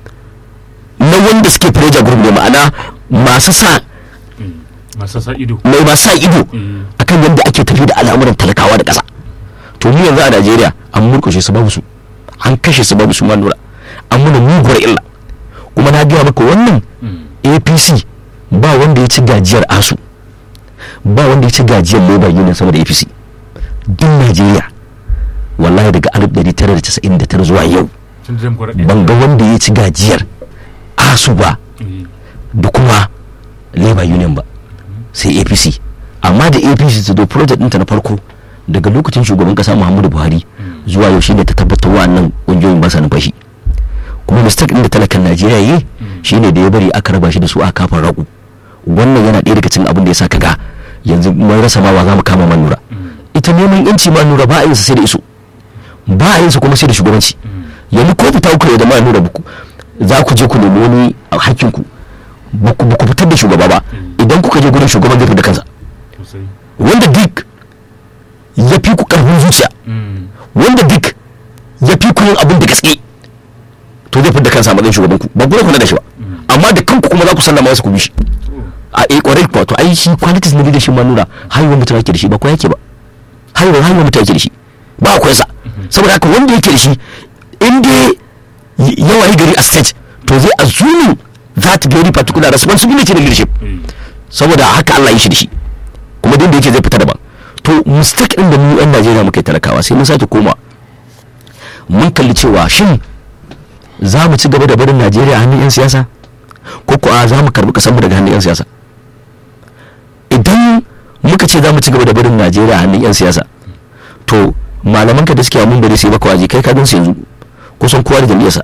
na wanda suke pressure group ne ma'ana masu sa Mm. masu sa ido mai masu sa ido Mm. akan yadda ake tafi da al'amuran talakawa da ƙasa to mu yanzu a Najeriya an murkushe su babu su an kashe su babu su ma nura an muna muguwar illa kuma na gaya maka wannan Mm. APC ba wanda ya ci gajiyar asu ba wanda ya ci gajiyar Labour Union sama da APC duk Najeriya wallahi daga 1999 zuwa yau tun da demokuraɗiyya ban ga wanda ya ci gajiyar asu ba Eh. da kuma Labour Union ba sai APC amma da APC ta do project ɗinta na farko daga lokacin shugaban kasa Muhammadu Buhari zuwa yau shine ta tabbatar wa'annan ƙungiyoyin ba sa numfashi kuma mistake ɗin da talakan Najeriya yi shine da ya bari aka raba shi da su a kafin ragu wannan yana ɗaya daga cikin abin da ya sa kaga yanzu mun rasa ma wa za mu kama manura ita neman yanci manura ba a yin sa sai da iso ba a yin sa kuma sai da shugabanci yanzu ko fita kuka da manura buku za ku je ku nemi wani hakkin ku ba ku ba ku fitar da shugaba ba idan kuka je gurin shugaban zai fitar da kansa sosai wanda duk ya fi ku karfin zuciya Mm. wanda duk ya fi ku yin abin da gaske to zai fitar da kansa a matsayin shugaban ku ba ku kula da shi ba amma da kanku kuma za ku sallama wasu ku bi shi a eh kwarai kuwa to ai shi qualities na leadership ma nuna haihuwar mutum yake da shi ba ko yake ba haihuwar haihuwar mutum yake da shi ba akwai sa saboda haka wanda yake da shi in dai y- yawa yi gari a stage to zai assuming that very particular responsibility na leadership Eh. saboda haka Allah ya shi da shi kuma duk da yake zai fita daban to mistake din da mu yan Najeriya muka yi talakawa sai mun sake koma mun kalli cewa shin za mu ci gaba da barin Najeriya a hannun yan siyasa ko ko a za mu karbi kasar mu daga hannun yan siyasa idan muka ce za mu ci gaba da barin Najeriya a hannun yan siyasa to malaman ka da suke mun bari sai baka waje kai ka gan su yanzu kusan kowa da jam'iyyarsa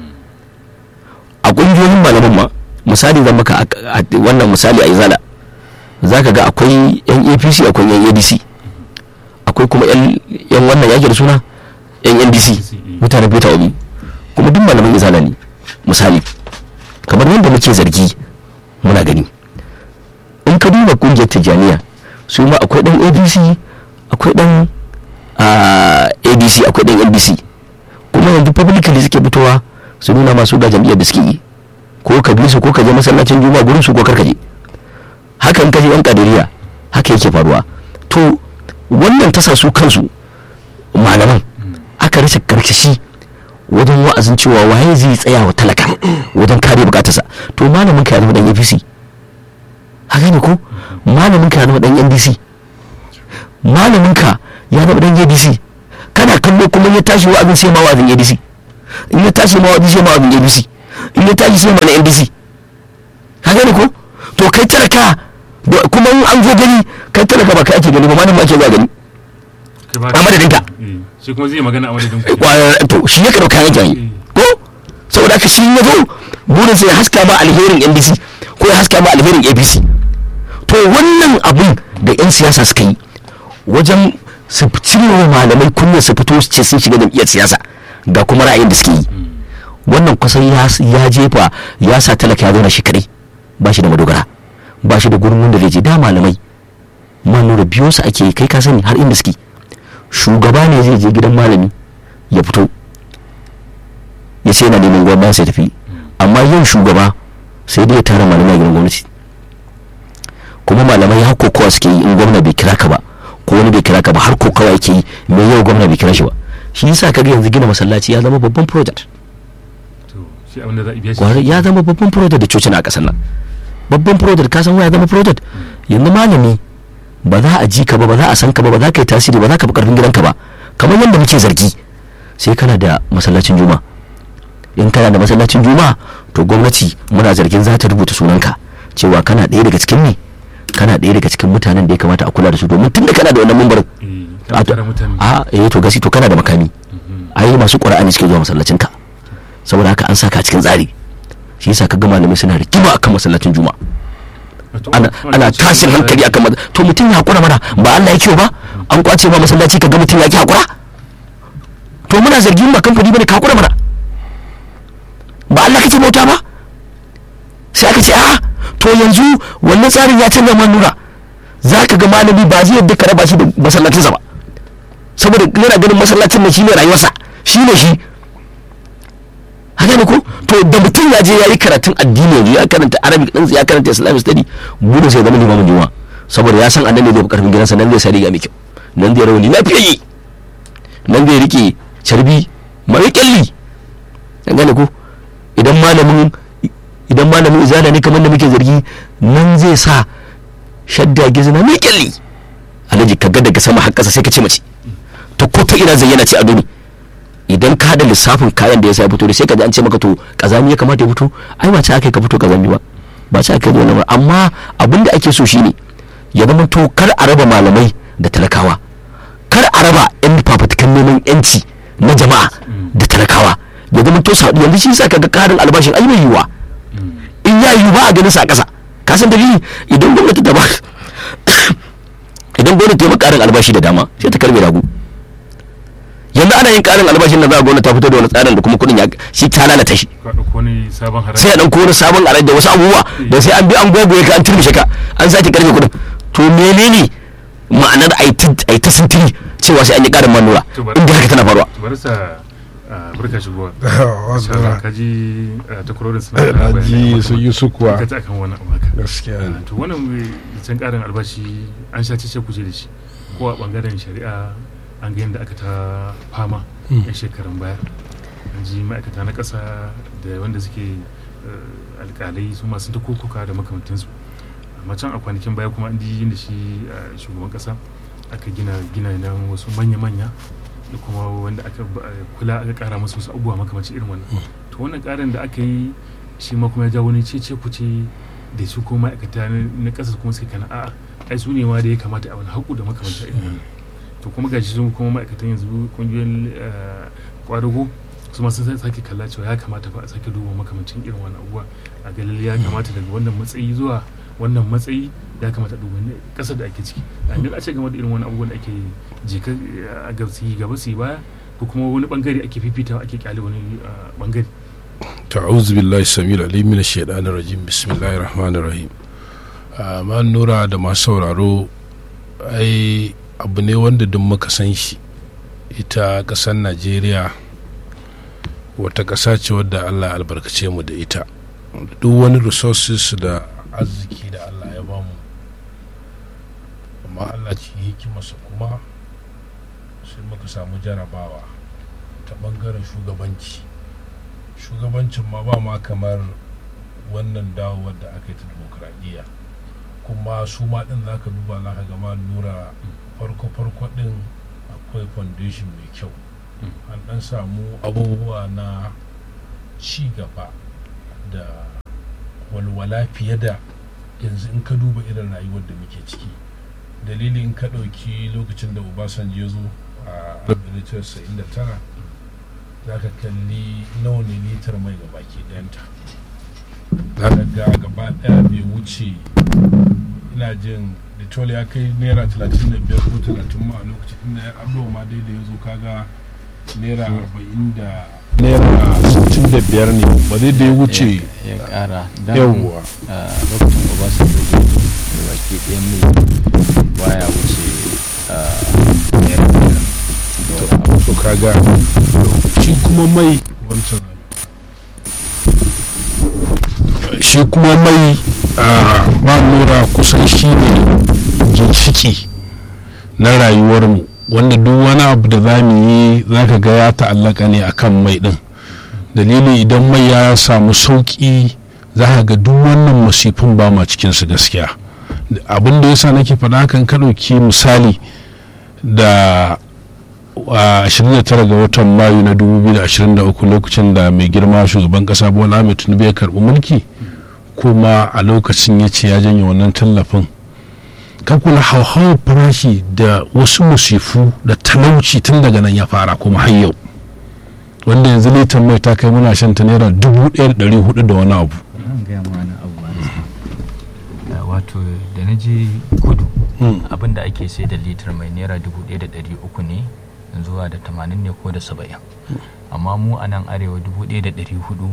a kungiyoyin malaman ma misali zan maka a- a- wannan misali a izala za ka ga akwai yan apc akwai yan adc akwai kuma yan yan wannan yake da suna yan ndc mutanen peter obi kuma duk malaman izala ne misali kamar yadda muke zargi muna gani in ka duba kungiyar tijjaniya su ma akwai dan adc akwai dan ah, adc akwai dan ndc kuma yanzu publicly suke fitowa su nuna masu ga jam'iyyar da suke yi ko ka bi su ko ka je masallacin juma'a gurin su ko kar ka je haka in ka je yan kadiriya haka yake faruwa to wannan ta sa su kansu malaman aka rasa karkashi wajen wa'azin cewa waye zai tsaya wa talaka wajen kare bukatarsa to malamin ka ya zama dan apc haka ne ko malamin ka ya zama dan ndc malamin ka ya zama dan adc kana kallo kuma ya tashi wa'azin sai ma wa'azin adc in ya tashi ma wa'azin sai ma wa'azin abc in ya tashi sai ma na ndc haka ne ko to kai talaka da- kuma in an zo gani kai talaka ba kai ake gani ba malamin ake zuwa gani Kai ba- a madadinka. Eh, shi kuma zai magana a madadin ku Kwa- to shi ya karɓi kayan jami'i ko saboda haka shi ya zo burin sai ya haska ma alherin ndc ko ya haska ma alherin apc to wannan abun da 'yan siyasa suka yi wajen su cire wa malamai kunya su fito su ce sun shiga jam'iyyar siyasa ga kuma ra'ayin da suke yi wannan kusan ya ya jefa ya sa talaka ya zauna shi kadai ba shi da madogara ba shi da gurin da zai je da malamai ma nuna biyo su ake yi, kai ka sani har inda suke shugaba ne zai je gidan malami ya fito ya ce yana neman gwamnati sai tafi amma yin shugaba sai dai ya tara malamai a gidan gwamnati kuma malamai har kokawa suke yi in gwamna bai kira ka ba ko wani bai kira ka ba har kokawa yake yi mai yau gwamna bai kira shi ba shi yasa kaga yanzu gina masallaci ya zama babban project to shi abin da za a biya shi kwarai ya zama babban project da cocin a ƙasar nan babban project ka san ya zama project yanzu malami ba za a ji ka ba ba za a san ka ba ba za ka yi tasiri ba za ka fi karfin gidanka ba kamar yadda muke zargi sai kana da masallacin juma in kana da masallacin juma to gwamnati muna zargin za ta rubuta sunanka cewa kana ɗaya daga cikin ne kana ɗaya daga cikin mutanen da ya kamata a kula da su domin tun da kana da wannan mambarin Eh, kana tara mutane a eh to gasi to kana da makami ai masu ƙura'ani suke zuwa masallacin ka saboda haka an saka a cikin tsari shi yasa kaga malamai suna rigima akan masallacin juma'a Wato, ana wanda ana cikin tashin masallaci- hankali akan masa to mutum ya hakura mana ba Allah ya kiyo ba an kwace ma masallaci kaga mutum ya ki hakura to muna zargin ba kamfani bane ka hakura mana ba Allah kake bauta ba sai aka ce a to yanzu wannan tsarin ya canza man nura za ka ga malami ba zai yadda ka raba shi da masallacinsa ba saboda yana ganin masallacin nan shine rayuwarsa shine shi haka ne ko to da mutum ya je ya yi karatun addini yanzu ya karanta arabic din ya karanta islamic study burin sai ya zama limamin juma'a saboda ya san annan ne zai fi karfin gidansa nan zai sa riga mai kyau nan zai rawani lafiyayye nan zai rike carbi mai kyalli an gane ko idan malamin idan malamin izala ne kamar da muke zargi nan zai sa shadda gizna mai kyalli alhaji ka ga daga sama har ƙasa sai ka ce mace ta ko ta ina zayyana ce ado ne idan ka da lissafin kayan da ya sa ya fito da sai ka ji an ce maka to kazami ya kamata ya fito ai ba ce aka ka fito kazami ba ba ce aka yi wani ba amma abin da ake so shine ya zama to kar a raba malamai da talakawa kar a raba yan fafatukan neman yanci na jama'a da talakawa ya zama to sa yanzu shi sa kaga karin albashin ai bai yiwa in ya yiwu ba a ganin sa a ƙasa ka san dalili idan gwamnati ta ba idan gwamnati ta yi karin albashi da dama sai ta karbe ragu yanzu ana yin karin albashin da za a gwamnati ta fito da wani tsarin da kuma kuɗin ya shi ta lalata shi ka ɗauko wani sabon haraji sai a ɗauko wani sabon alai da wasu abubuwa da sai an bi an gwagwaye ka an turmishe ka an sake karfe kuɗin to menene ma'anar a yi ta sintiri cewa sai an yi ƙarin manura To bari- inda haka tana faruwa to bari sa ah, barka shigowa wasu Insha Allah, ka ji ah, takwarorin suna da na bayanai ji su yi su kuwa ka ji akan wannan abu haka gaskiya Ah, ne to wannan mai can karin albashi an sha cece kuce da shi ko a bangaren shari'a an ga yadda aka ta fama yan shekarun baya an ji ma'aikata na ƙasa da wanda suke eh, alƙalai su masu ta kokuka da makamantansu amma can a kwanakin baya kuma an ji yadda shi eh, shugaban ƙasa aka gina gina nan wasu manya-manya da kuma wanda aka ba- kula aka ƙara musu wasu abubuwa makamancin irin wannan to wannan ƙarin da aka yi shi ma kuma ya ja wani cece kuce da su kuma ma'aikata na- na ƙasa kuma suka kana a'a ai su ne ma da ya kamata a wani haƙu da makamantar irin wannan to kuma gashi sun kuma ma'aikatan yanzu kungiyoyin eh, kwadago su ma sun sake kalla cewa ya kamata fa a sake duba makamancin irin wannan abubuwa a ga lalle ya kamata daga wannan matsayi zuwa wannan matsayi ya kamata a duba ne ƙasar da ake ciki a yanzu a ce game da irin wani abubuwan da ake jika eh, a gaba su yi gaba su yi baya ko kuma wani bangare ake fifitawa ake kyale wani eh, bangare ta'awuz billahi samil alim min shaitanir rajim bismillahir rahmanir rahim amma nura da masu sauraro ai abu ne wanda duk muka san shi ita ƙasar najeriya wata ƙasa ce wadda allah ya albarkace mu da ita duk wani resources da arziki da allah ya bamu amma amma allah ci hikimarsa kuma sai muka samu jarabawa ta bangaren shugabanci shugabancin ma ba ma kamar wannan dawowar da aka yi ta demokradiyya kuma su ma din za ka duba za ka gama lura farko-farko din akwai foundation mai kyau an dan samu abubuwa na ci gaba da walwala fiye da yanzu in ka duba irin rayuwar da muke ciki dalilin ka ɗauki lokacin da obasanjo ya zo a 1999 za ka kalli nawa ne litar mai ga baki ɗayanta za ka ga gaba ɗaya bai wuce ina jin litol ya kai naira 35 ko 30 ma a lokacin inda ya abuwa ma dai da ya zo kaga naira 40 da naira 65 ne ba zai da ya wuce ya kara yawwa a lokacin obasanjo da da baki ɗaya mai baya wuce a naira biyar da wani abu to kaga shi kuma mai wancan shi kuma mai a ba nura kusan shi ne ginshiki na rayuwarmu wanda duk wani abu da za mu yi za ka ga ya ta'allaka ne akan mai din dalili idan mai ya samu sauƙi za ka ga duk wannan masifin ba ma cikinsu gaskiya abin da yasa nake faɗa kan ka ɗauki misali da a 29 ga watan mayu na 2023 lokacin da mai girma shugaban kasa bola ahmed tinubu ya karbi mulki kuma a lokacin ya ce ya janye wannan tallafin ka kula hauhawar farashi da wasu musifu da talauci tun daga nan ya fara kuma har yau wanda yanzu litan mai ta kai muna shan ta naira 1400 da wani abu an gaya ma wani abu ba wato da na je kudu abin da ake sai da litar mai naira dubu ɗaya da ɗari uku ne zuwa da tamanin ne ko da saba'in amma mu a nan arewa dubu ɗaya da ɗari hudu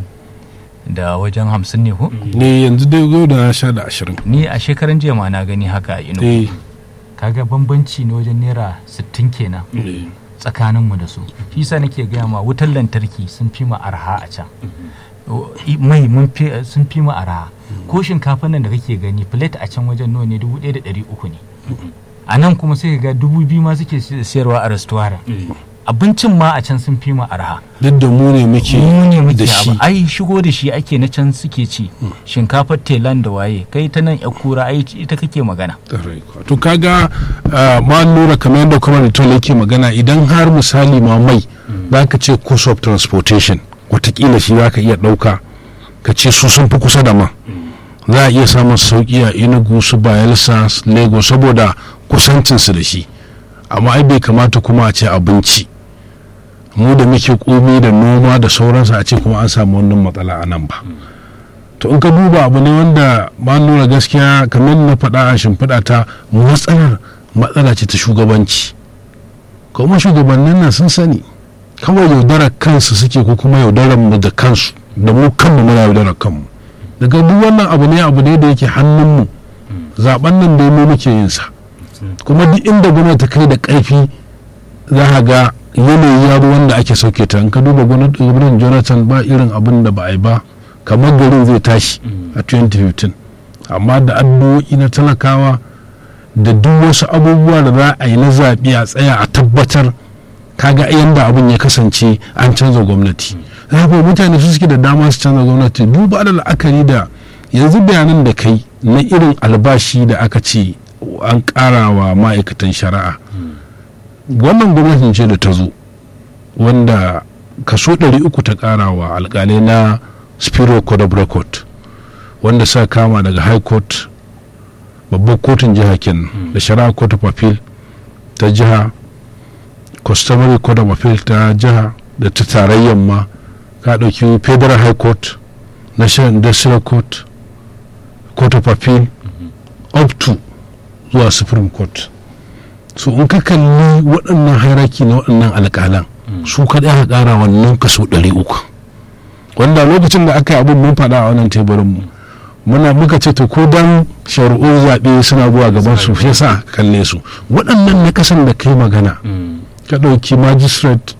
da wajen hamsin ne ko ne yanzu dai yau da na sha da ashirin ni a shekaran jiya ma na gani haka a ino eh kaga bambanci ne wajen naira sittin kenan tsakaninmu da su shi sa nake gaya ma wutar lantarki sun fi ma arha a can O, i- mai mun fi sun fi mu arha ko shinkafa nan da kake gani plate a can wajen nawa ne dubu ɗaya da ɗari uku ne a nan kuma sai ka ga dubu biyu ma suke si- siyarwa a restaurant abincin ma a can sun fi mu arha duk da mu ne muke mu ne muke da shi abu ai shigo da shi ake na can suke ci shinkafar telan da waye kai ta nan ya kura ai ita kake magana Ƙwarai kuwa. to kaga ah, ma lura kamar yadda kuma da tola yake magana idan har misali ma mai za ka ce cost of transportation watakila shi za ka iya ɗauka ka ce su sun fi kusa da ma za a iya samun sauƙi a inugu su bayelsa su lagos saboda kusancinsu da shi amma ai bai kamata kuma a ce abinci mu da muke komi da noma da sauransu a ce kuma an samu wannan matsala a nan ba to in ka duba abu ne wanda ba nuna gaskiya kamar na faɗa a shimfiɗa ta matsalar matsala ce ta shugabanci kuma shugabannin nan sun sani kawai yaudarar kansu suke ko kuma yaudarar mu da kansu da mu kanmu muna yaudarar kanmu daga duk wannan abu ne abu ne da yake hannunmu zaben nan da mu muke yin sa kuma duk inda gwamnati ta kai da ƙarfi za a ga yanayi ya zo wanda ake sauke ta in ka duba gwamnatin jonathan ba irin abin da ba a yi ba kamar garin zai tashi a 2015 amma da addu'o'i na talakawa da duk wasu abubuwa da za a yi na zaɓe a tsaya a tabbatar kaga yadda abin ya kasance an canza gwamnati za ku mutane su suke da dama su canza gwamnati duba da la'akari da yanzu bayanan da kai na irin albashi da aka ce an ƙara wa ma'aikatan shari'a wannan gwamnatin ce da ta zo wanda kaso 300 ta ƙara wa alƙalai na spiro code of record wanda sa kama daga high court babbar kotun jiha kenan da shari'a court of appeal ta jiha customary court of appeal ta jiha da ta tarayyar ma ka ɗauki federal high court national industrial court court of appeal up to zuwa supreme court so in ka kalli waɗannan hairaki na waɗannan alƙalan su kaɗai aka ƙara wannan kaso ɗari uku wanda lokacin da aka yi abin mun faɗa a wannan teburinmu muna muka ce to ko dan shari'un zaɓe suna zuwa gaban su shi yasa kalle su waɗannan na kasan da kai magana ka ɗauki magistrate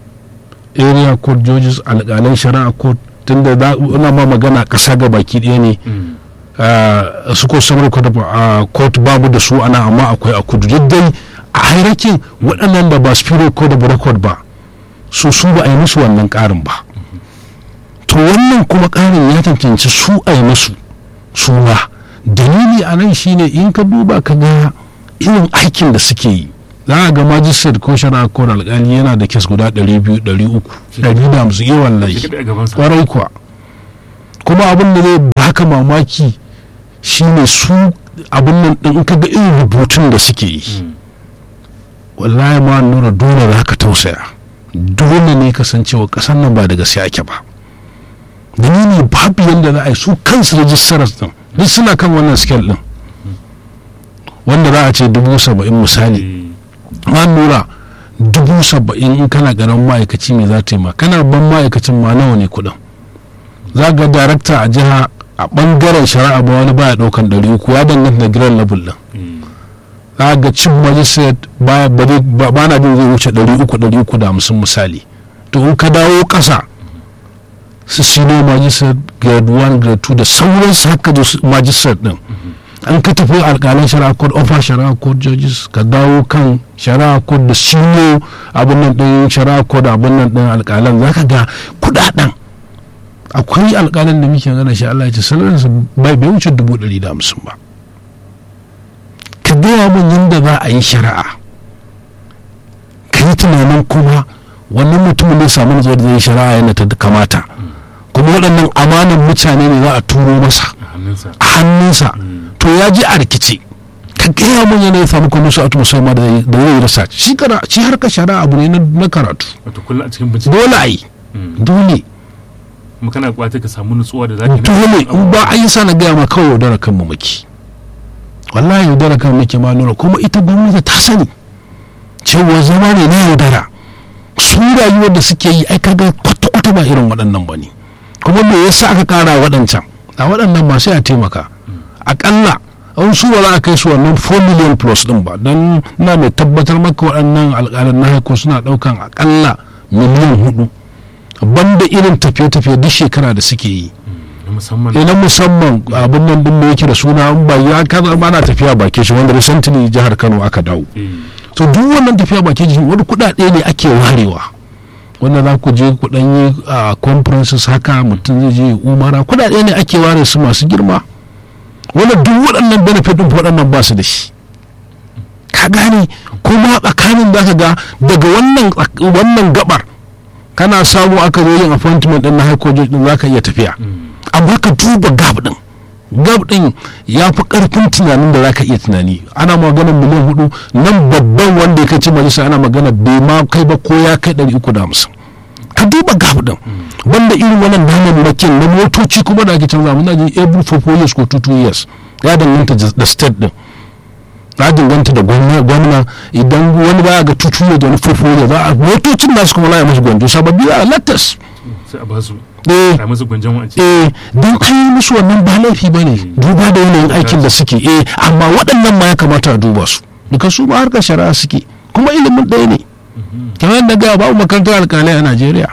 area court judges alƙalan shari'a court tunda za ma magana ƙasa ga baki ɗaya ne ah, su ko samar court ba mu da su ana amma akwai a kudu duk dai a hairakin waɗannan da ba superior court of record ba su su ba a yi musu wannan ƙarin ba to wannan kuma ƙarin ya cancanci su a yi musu su ma dalili a nan shine in ka duba ka ga irin aikin da suke yi za a ga magistrate ko shari'a ko alƙali yana da kes guda 200 300 150 iya wallahi shi kaɗai a gabansa kwarai kuwa kuma abin da zai baka mamaki shine su abin nan din in ka ga irin rubutun da suke yi wallahi ma nura dole za ka tausaya dole ne kasancewa kasan nan ba da gaske ake ba dalili babu yadda za a yi su kansu rajistarar din duk suna kan wannan scale din wanda za a ce dubu saba'in misali ma nura dubu saba'in in kana ganin ma'aikaci mai za ta yi ma kana ban ma'aikacin ma nawa ne kuɗin za ga darakta a jiha a ɓangaren shari'a ba wani baya ɗaukan ɗari uku ya danganta da giran level ɗin za ga cin magistrate ba ba zai- ba- ba na jin zai wuce ɗari uku ɗari uku da hamsin misali to in ka dawo ƙasa su sino magistrate grade 1 grade 2 da sauransu haka da su magistrate ɗin an ka tafi alƙalan shari'a court offer shari'a court judges ka dawo kan shari'a court da sino abin nan ɗin shari'a court da abin nan ɗin alƙalan za ka ga kuɗaɗen akwai alƙalin da muke gana shi Allah ya ce salarinsa bai bai wuce dubu ɗari da hamsin ba ka gaya min yadda za a yi shari'a ka yi tunanin kuma wannan mutumin ne samu nutsuwar da zai yi shari'a yana ta kamata kuma waɗannan amanan mutane ne za a turo masa a hannunsa a hannunsa to ya ji a rikice ka gaya min yana ya samu kuma su atu musamman da zai da zai yi rasa shi kara shi harkar shari'a abu ne na- na karatu wato kullum a cikin bincike dole a yi dole kuma kana kwata ka samu nutsuwa da zaki dole in ba a yi sa na gaya ma kawai yaudara kan mu muke wallahi yaudara kan muke ma nuna kuma ita gwamnati ta sani cewa zama ne na yaudara su rayuwar da suke yi ai kaga kwata-kwata ba irin waɗannan ba ne kuma me yasa aka ƙara waɗancan a waɗannan masu ya taimaka aƙalla an su ba za a kai su wannan 4 million plus ɗin ba don na mai tabbatar maka waɗannan alƙalan na haiko suna ɗaukan aƙalla miliyan hudu banda irin tafiye-tafiye duk shekara da suke yi na musamman na musamman abin nan din da yake da suna in ba ya kaza ba na tafiya baki shi wanda recently jihar Kano aka dawo eh, to duk wannan tafiya baki shi wani kuɗaɗe ne ake warewa wanda za ku je ku dan yi a conferences haka mutum zai je umara kuɗaɗe ne ake ware su masu girma wanda duk waɗannan benefit din waɗannan ba su da shi ka gane kuma tsakanin da ka ga daga wannan wannan gabar kana samu aka zo yin appointment din na high court judge din zaka iya tafiya amma ka duba gab din gab din ya fi karfin tunanin da zaka iya tunani ana magana miliyan hudu nan babban wanda ya kai ci majalisa ana magana bai ma kai ba ko ya kai ɗari uku da hamsin ka duba gab din banda irin wannan damammakin na motoci kuma da ake canza muna jin every for four years ko two two years ya danganta da state din ya danganta da gwamna gwamna idan wani baya ga tutu da wani fofo za a motocin nasu kuma laye musu gwanjo sababbi a latas sai a basu eh a musu gwanjan wance eh don an yi musu wannan ba laifi ba ne duba da yanayin aikin da suke eh amma waɗannan ma ya kamata a duba su duka su ma harkar shari'a suke kuma ilimin ɗaya ne kamar yadda ga babu makarantar alƙalai a najeriya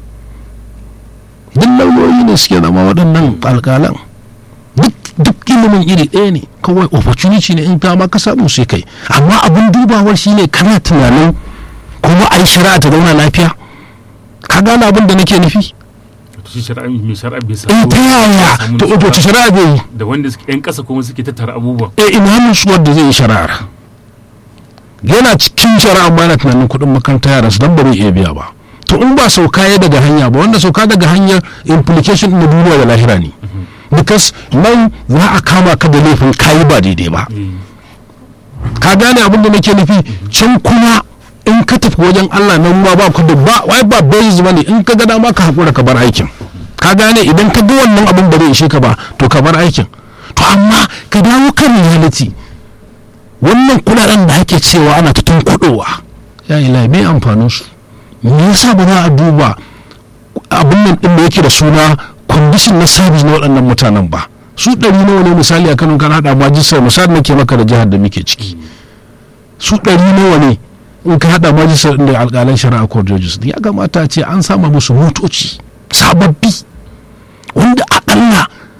duk lauyoyi ne suke zama waɗannan alƙalan duk duk ilimin iri ɗaya ne kawai opportunity ne in kama ka samu sai kai amma abin dubawar shine kana tunanin kuma a yi shari'a ta zauna lafiya ka gane abin da nake nufi to shi shari'a mai shari'a bai sa in ta yaya samu to nutsuwa to shari'a zai yi da wanda suke yan kasa kuma suke tattara abubuwan e ina nutsuwar da zai yi shari'ar yana cikin shari'a ma yana tunanin kuɗin makaranta yaran su dan ba zai iya biya ba to in ba sauka ya daga hanya ba wanda sauka daga hanyar implication na duniya da lahira ne because nan za a kama ka da laifin kayi ba daidai ba Eh, ka gane abin da nake nufi can kuma in ka tafi wajen Allah nan ma ba ku da ba wai ba basis bane in ka ga dama ka hakura ka bar aikin ka gane idan ka ga wannan abin ba zai ishe ka ba to ka bar aikin to amma ka dawo kan reality wannan kudaden da ake cewa ana ta tunkuɗowa ya ila me amfanin su me yasa ba za a duba abin nan din da yake da suna condition na service na waɗannan mutanen ba su ɗari nawa ne misali a kano kan haɗa majistar misali nake maka da jihar da muke ciki su ɗari nawa ne in ka haɗa majistar da alƙalan shari'a court judges ya kamata a ce an sama musu motoci sababbi wanda aƙalla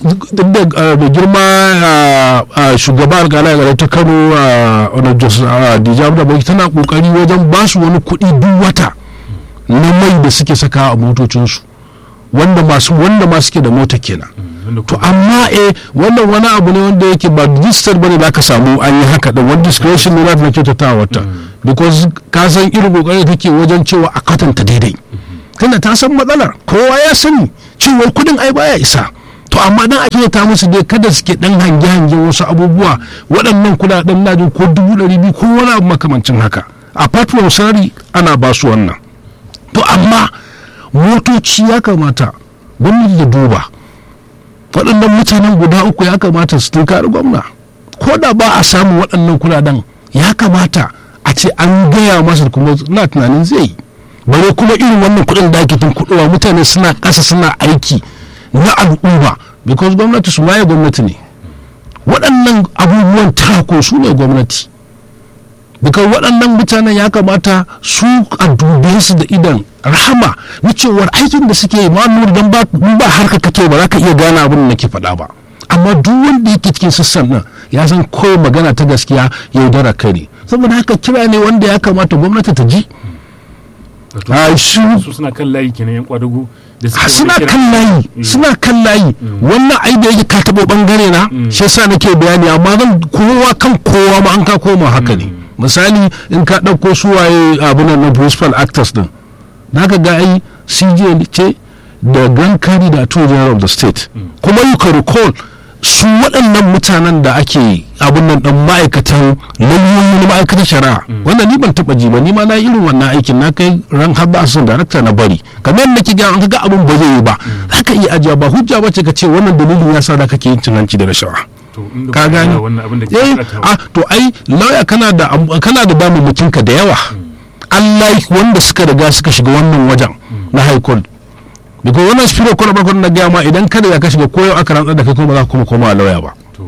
duk da ah, mai girma ah, ah, shugaba alƙalai gare ta kano a wani jos dijam da baki tana kokari wajen ba su wani kuɗi duk wata na mai da suke saka a motocinsu wanda masu wanda ma suke da mota kenan wanda to kuma amma eh wannan wani abu ne wanda yake ba register bane da aka samu an yi haka da wani discretion ne na kyautata wata because ka san irin kokarin da take wajen cewa a kwatanta daidai tunda ta san matsalar kowa ya sani cewa kudin ai baya isa to amma dan ake ta musu dai kada suke dan hange hange wasu abubuwa waɗannan kudaden na jin ko dubu ɗari biyu ko wani abu makamancin haka apart from salary ana ba su wannan to amma motoci ya kamata gwamnati da duba waɗannan mutanen guda uku ya kamata su tunkari gwamna ko da ba a samu waɗannan kuɗaɗen ya kamata a ce an gaya masa kuma na tunanin zai yi bare kuma irin wannan kuɗin da ake tun kuɗowa mutane suna ƙasa suna aiki na al'umma because gwamnati su waye gwamnati ne waɗannan abubuwan tako su ne gwamnati because waɗannan mutanen ya kamata su a dube su da idan rahama na cewar aikin da suke yi ma nuna don ba ba harka kake ba za ka iya gane abin da nake faɗa ba amma duk wanda yake cikin sassan nan ya san kawai magana ta gaskiya yaudara kai ne saboda haka kira ne wanda ya kamata gwamnati ta ji wato a shi su suna kan layi kenan yan kwadago da suke a wani suna kira. kan layi Mm. suna kan layi wannan ai da yake ka taɓo ɓangare na shi yasa nake bayani amma zan kowa kan kowa ma an ka koma haka ne misali in ka ɗauko su waye abunan na principal actors din na ka ga ai cj ce da grand carry da attorney general of the state kuma you can recall su waɗannan mutanen da ake abin nan ɗan ma'aikatan lauyoyi na ma'aikatan shari'a wannan ni ban taɓa ji ba ni ma na yi irin wannan aikin na kai ran har ba sun darakta na bari kamar yadda nake ga an ga abin ba zai yi ba za ka iya ajiya ba hujja ba ce ka ce wannan dalilin ya sa da kake yin cin hanci da rashawa to inda ka ba gane wannan abin da ke eh faɗa a to ai lauya kana da am- kana da damammakin ka da yawa Allah wanda suka riga suka shiga wannan wajen na high court because wannan spirit court ba na gaya ma idan kada ya ka shiga koyo aka rantsar da kai kuma ba za ka kuma koma lauya ba to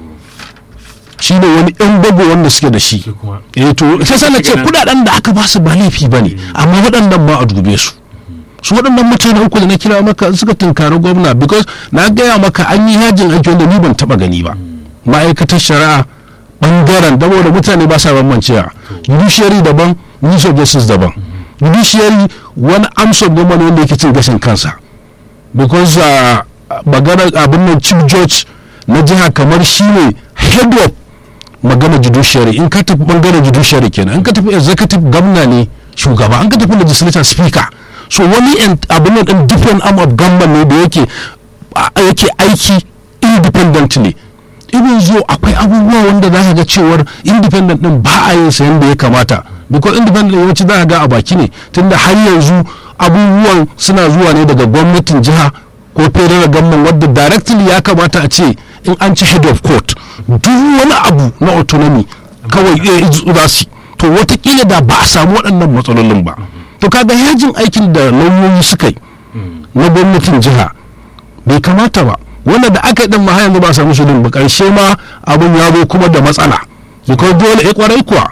shi ne wani yan bago wanda suke da shi shi kuma eh to sai sai na ce kudaden da aka ba su ba laifi ba ne amma waɗannan ba a dube su su waɗannan mutane uku da na kira maka suka tunkari gwamna because na gaya maka an yi yajin aiki wanda ni ban taɓa gani ba ma'aikatar shari'a ɓangaren dabo da mutane ba sa bambancewa judiciary daban ministry of justice daban judiciary wani amsar gwamnati wanda yake cin gashin kansa because uh, maganar abin nan chief judge na jiha kamar shi ne head of magana judiciary in ka tafi bangaren judiciary kenan in ka tafi executive governor ne shugaba an ka tafi legislature speaker so wani en- abin nan din different arm of government ne da yake a- yake aiki independently ibin zo akwai abubuwa wanda za ka ga cewar independent din ba a yin sa yadda ya kamata because independent yawanci za ka ga a baki ne tunda har yanzu abubuwan suna zuwa ne daga gwamnatin jiha ko federal government wadda directly ya kamata a ce in an ci head of court duk wani abu na autonomy kawai eh, za su to watakila da ba a samu waɗannan matsalolin ba to kaga yajin aikin da lauyoyi suka yi na gwamnatin jiha bai kamata ba wanda da aka yi din ma har yanzu ba a samu shirin ba karshe ma abun ya zo kuma da matsala because dole ya kwarai kuwa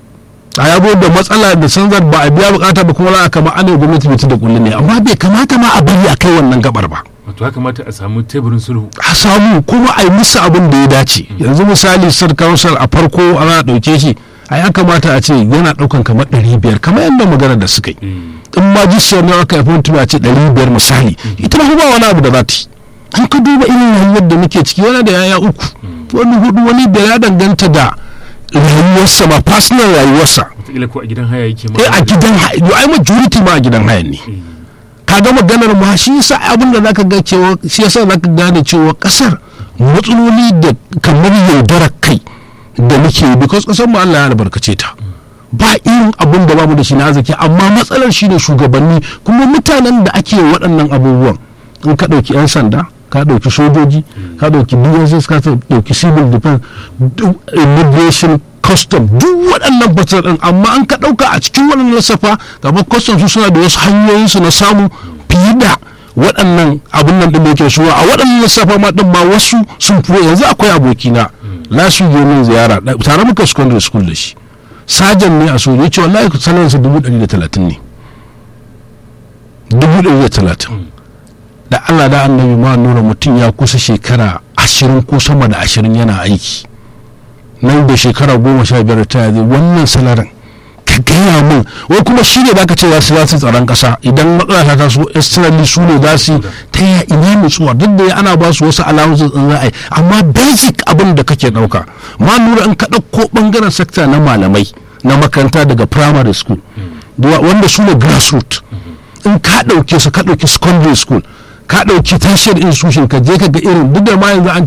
a ya zo da matsala da sanzar ba a biya bukata ba kuma za kama ana gwamnati mutu da kulli ne amma bai kamata ma a bari a kai wannan gabar ba wato ya kamata a samu teburin sulhu a samu kuma a yi musu abin da ya dace yanzu misali sir council a farko ana ɗauke shi a ya kamata a ce yana ɗaukan kamar ɗari biyar kamar yadda magana da suka yi in ma jisiyar ne aka yi mutum a ce ɗari biyar misali ita ma ba wani abu da za ta yi an ka duba irin rayuwar da muke ciki wani da yaya uku wani hudu wani biyar ya danganta da rayuwarsa ma personal rayuwarsa wataƙila ko a gidan haya yake ma eh a gidan haya ai majority ma a gidan haya ne Eh, ka ga maganar ma shi yasa abin da zaka ga cewa shi yasa zaka gane cewa kasar matsaloli da kamar yaudarar kai da muke yi because kasar mu Allah ya albarkace ta ba irin abin da bamu da shi na arziki amma matsalar shi ne shugabanni kuma mutanen da ake waɗannan abubuwan in ka ɗauki 'yan sanda ka ɗauki sojoji ka ɗauki dss ka ɗauki civil defense duk immigration custom duk waɗannan fasar ɗin amma an ka ɗauka a cikin waɗannan lissafa gaba custom su suna da wasu hanyoyinsu na samu fiye da waɗannan abin nan ɗin da yake suwa a waɗannan lissafa ma ɗin ma wasu sun fi yanzu akwai abokina lasu je min ziyara ɗa- tare muka secondary school da shi sajan ne a soja ya ce wallahi sanarsa dubu ɗari da talatin ne dubu ɗari da talatin da allah da annabi ma nura mutum ya kusa shekara ashirin ko sama da ashirin yana aiki nan da shekara goma sha biyar ta zai wannan salarin ka gaya min wai kuma shi ne zaka ce za su za su tsaron kasa idan matsala ta taso externally su ne za su ta yi ina nutsuwa duk da ana ba su wasu allowances in za a yi amma basic abin da kake dauka ma nura in ka ɗauko bangaren sector na malamai na makaranta daga primary school wanda su ne grassroots in ka ɗauke su ka ɗauki secondary school ka ɗauki tashiyar institution ka je ka ga irin duk da ma yanzu an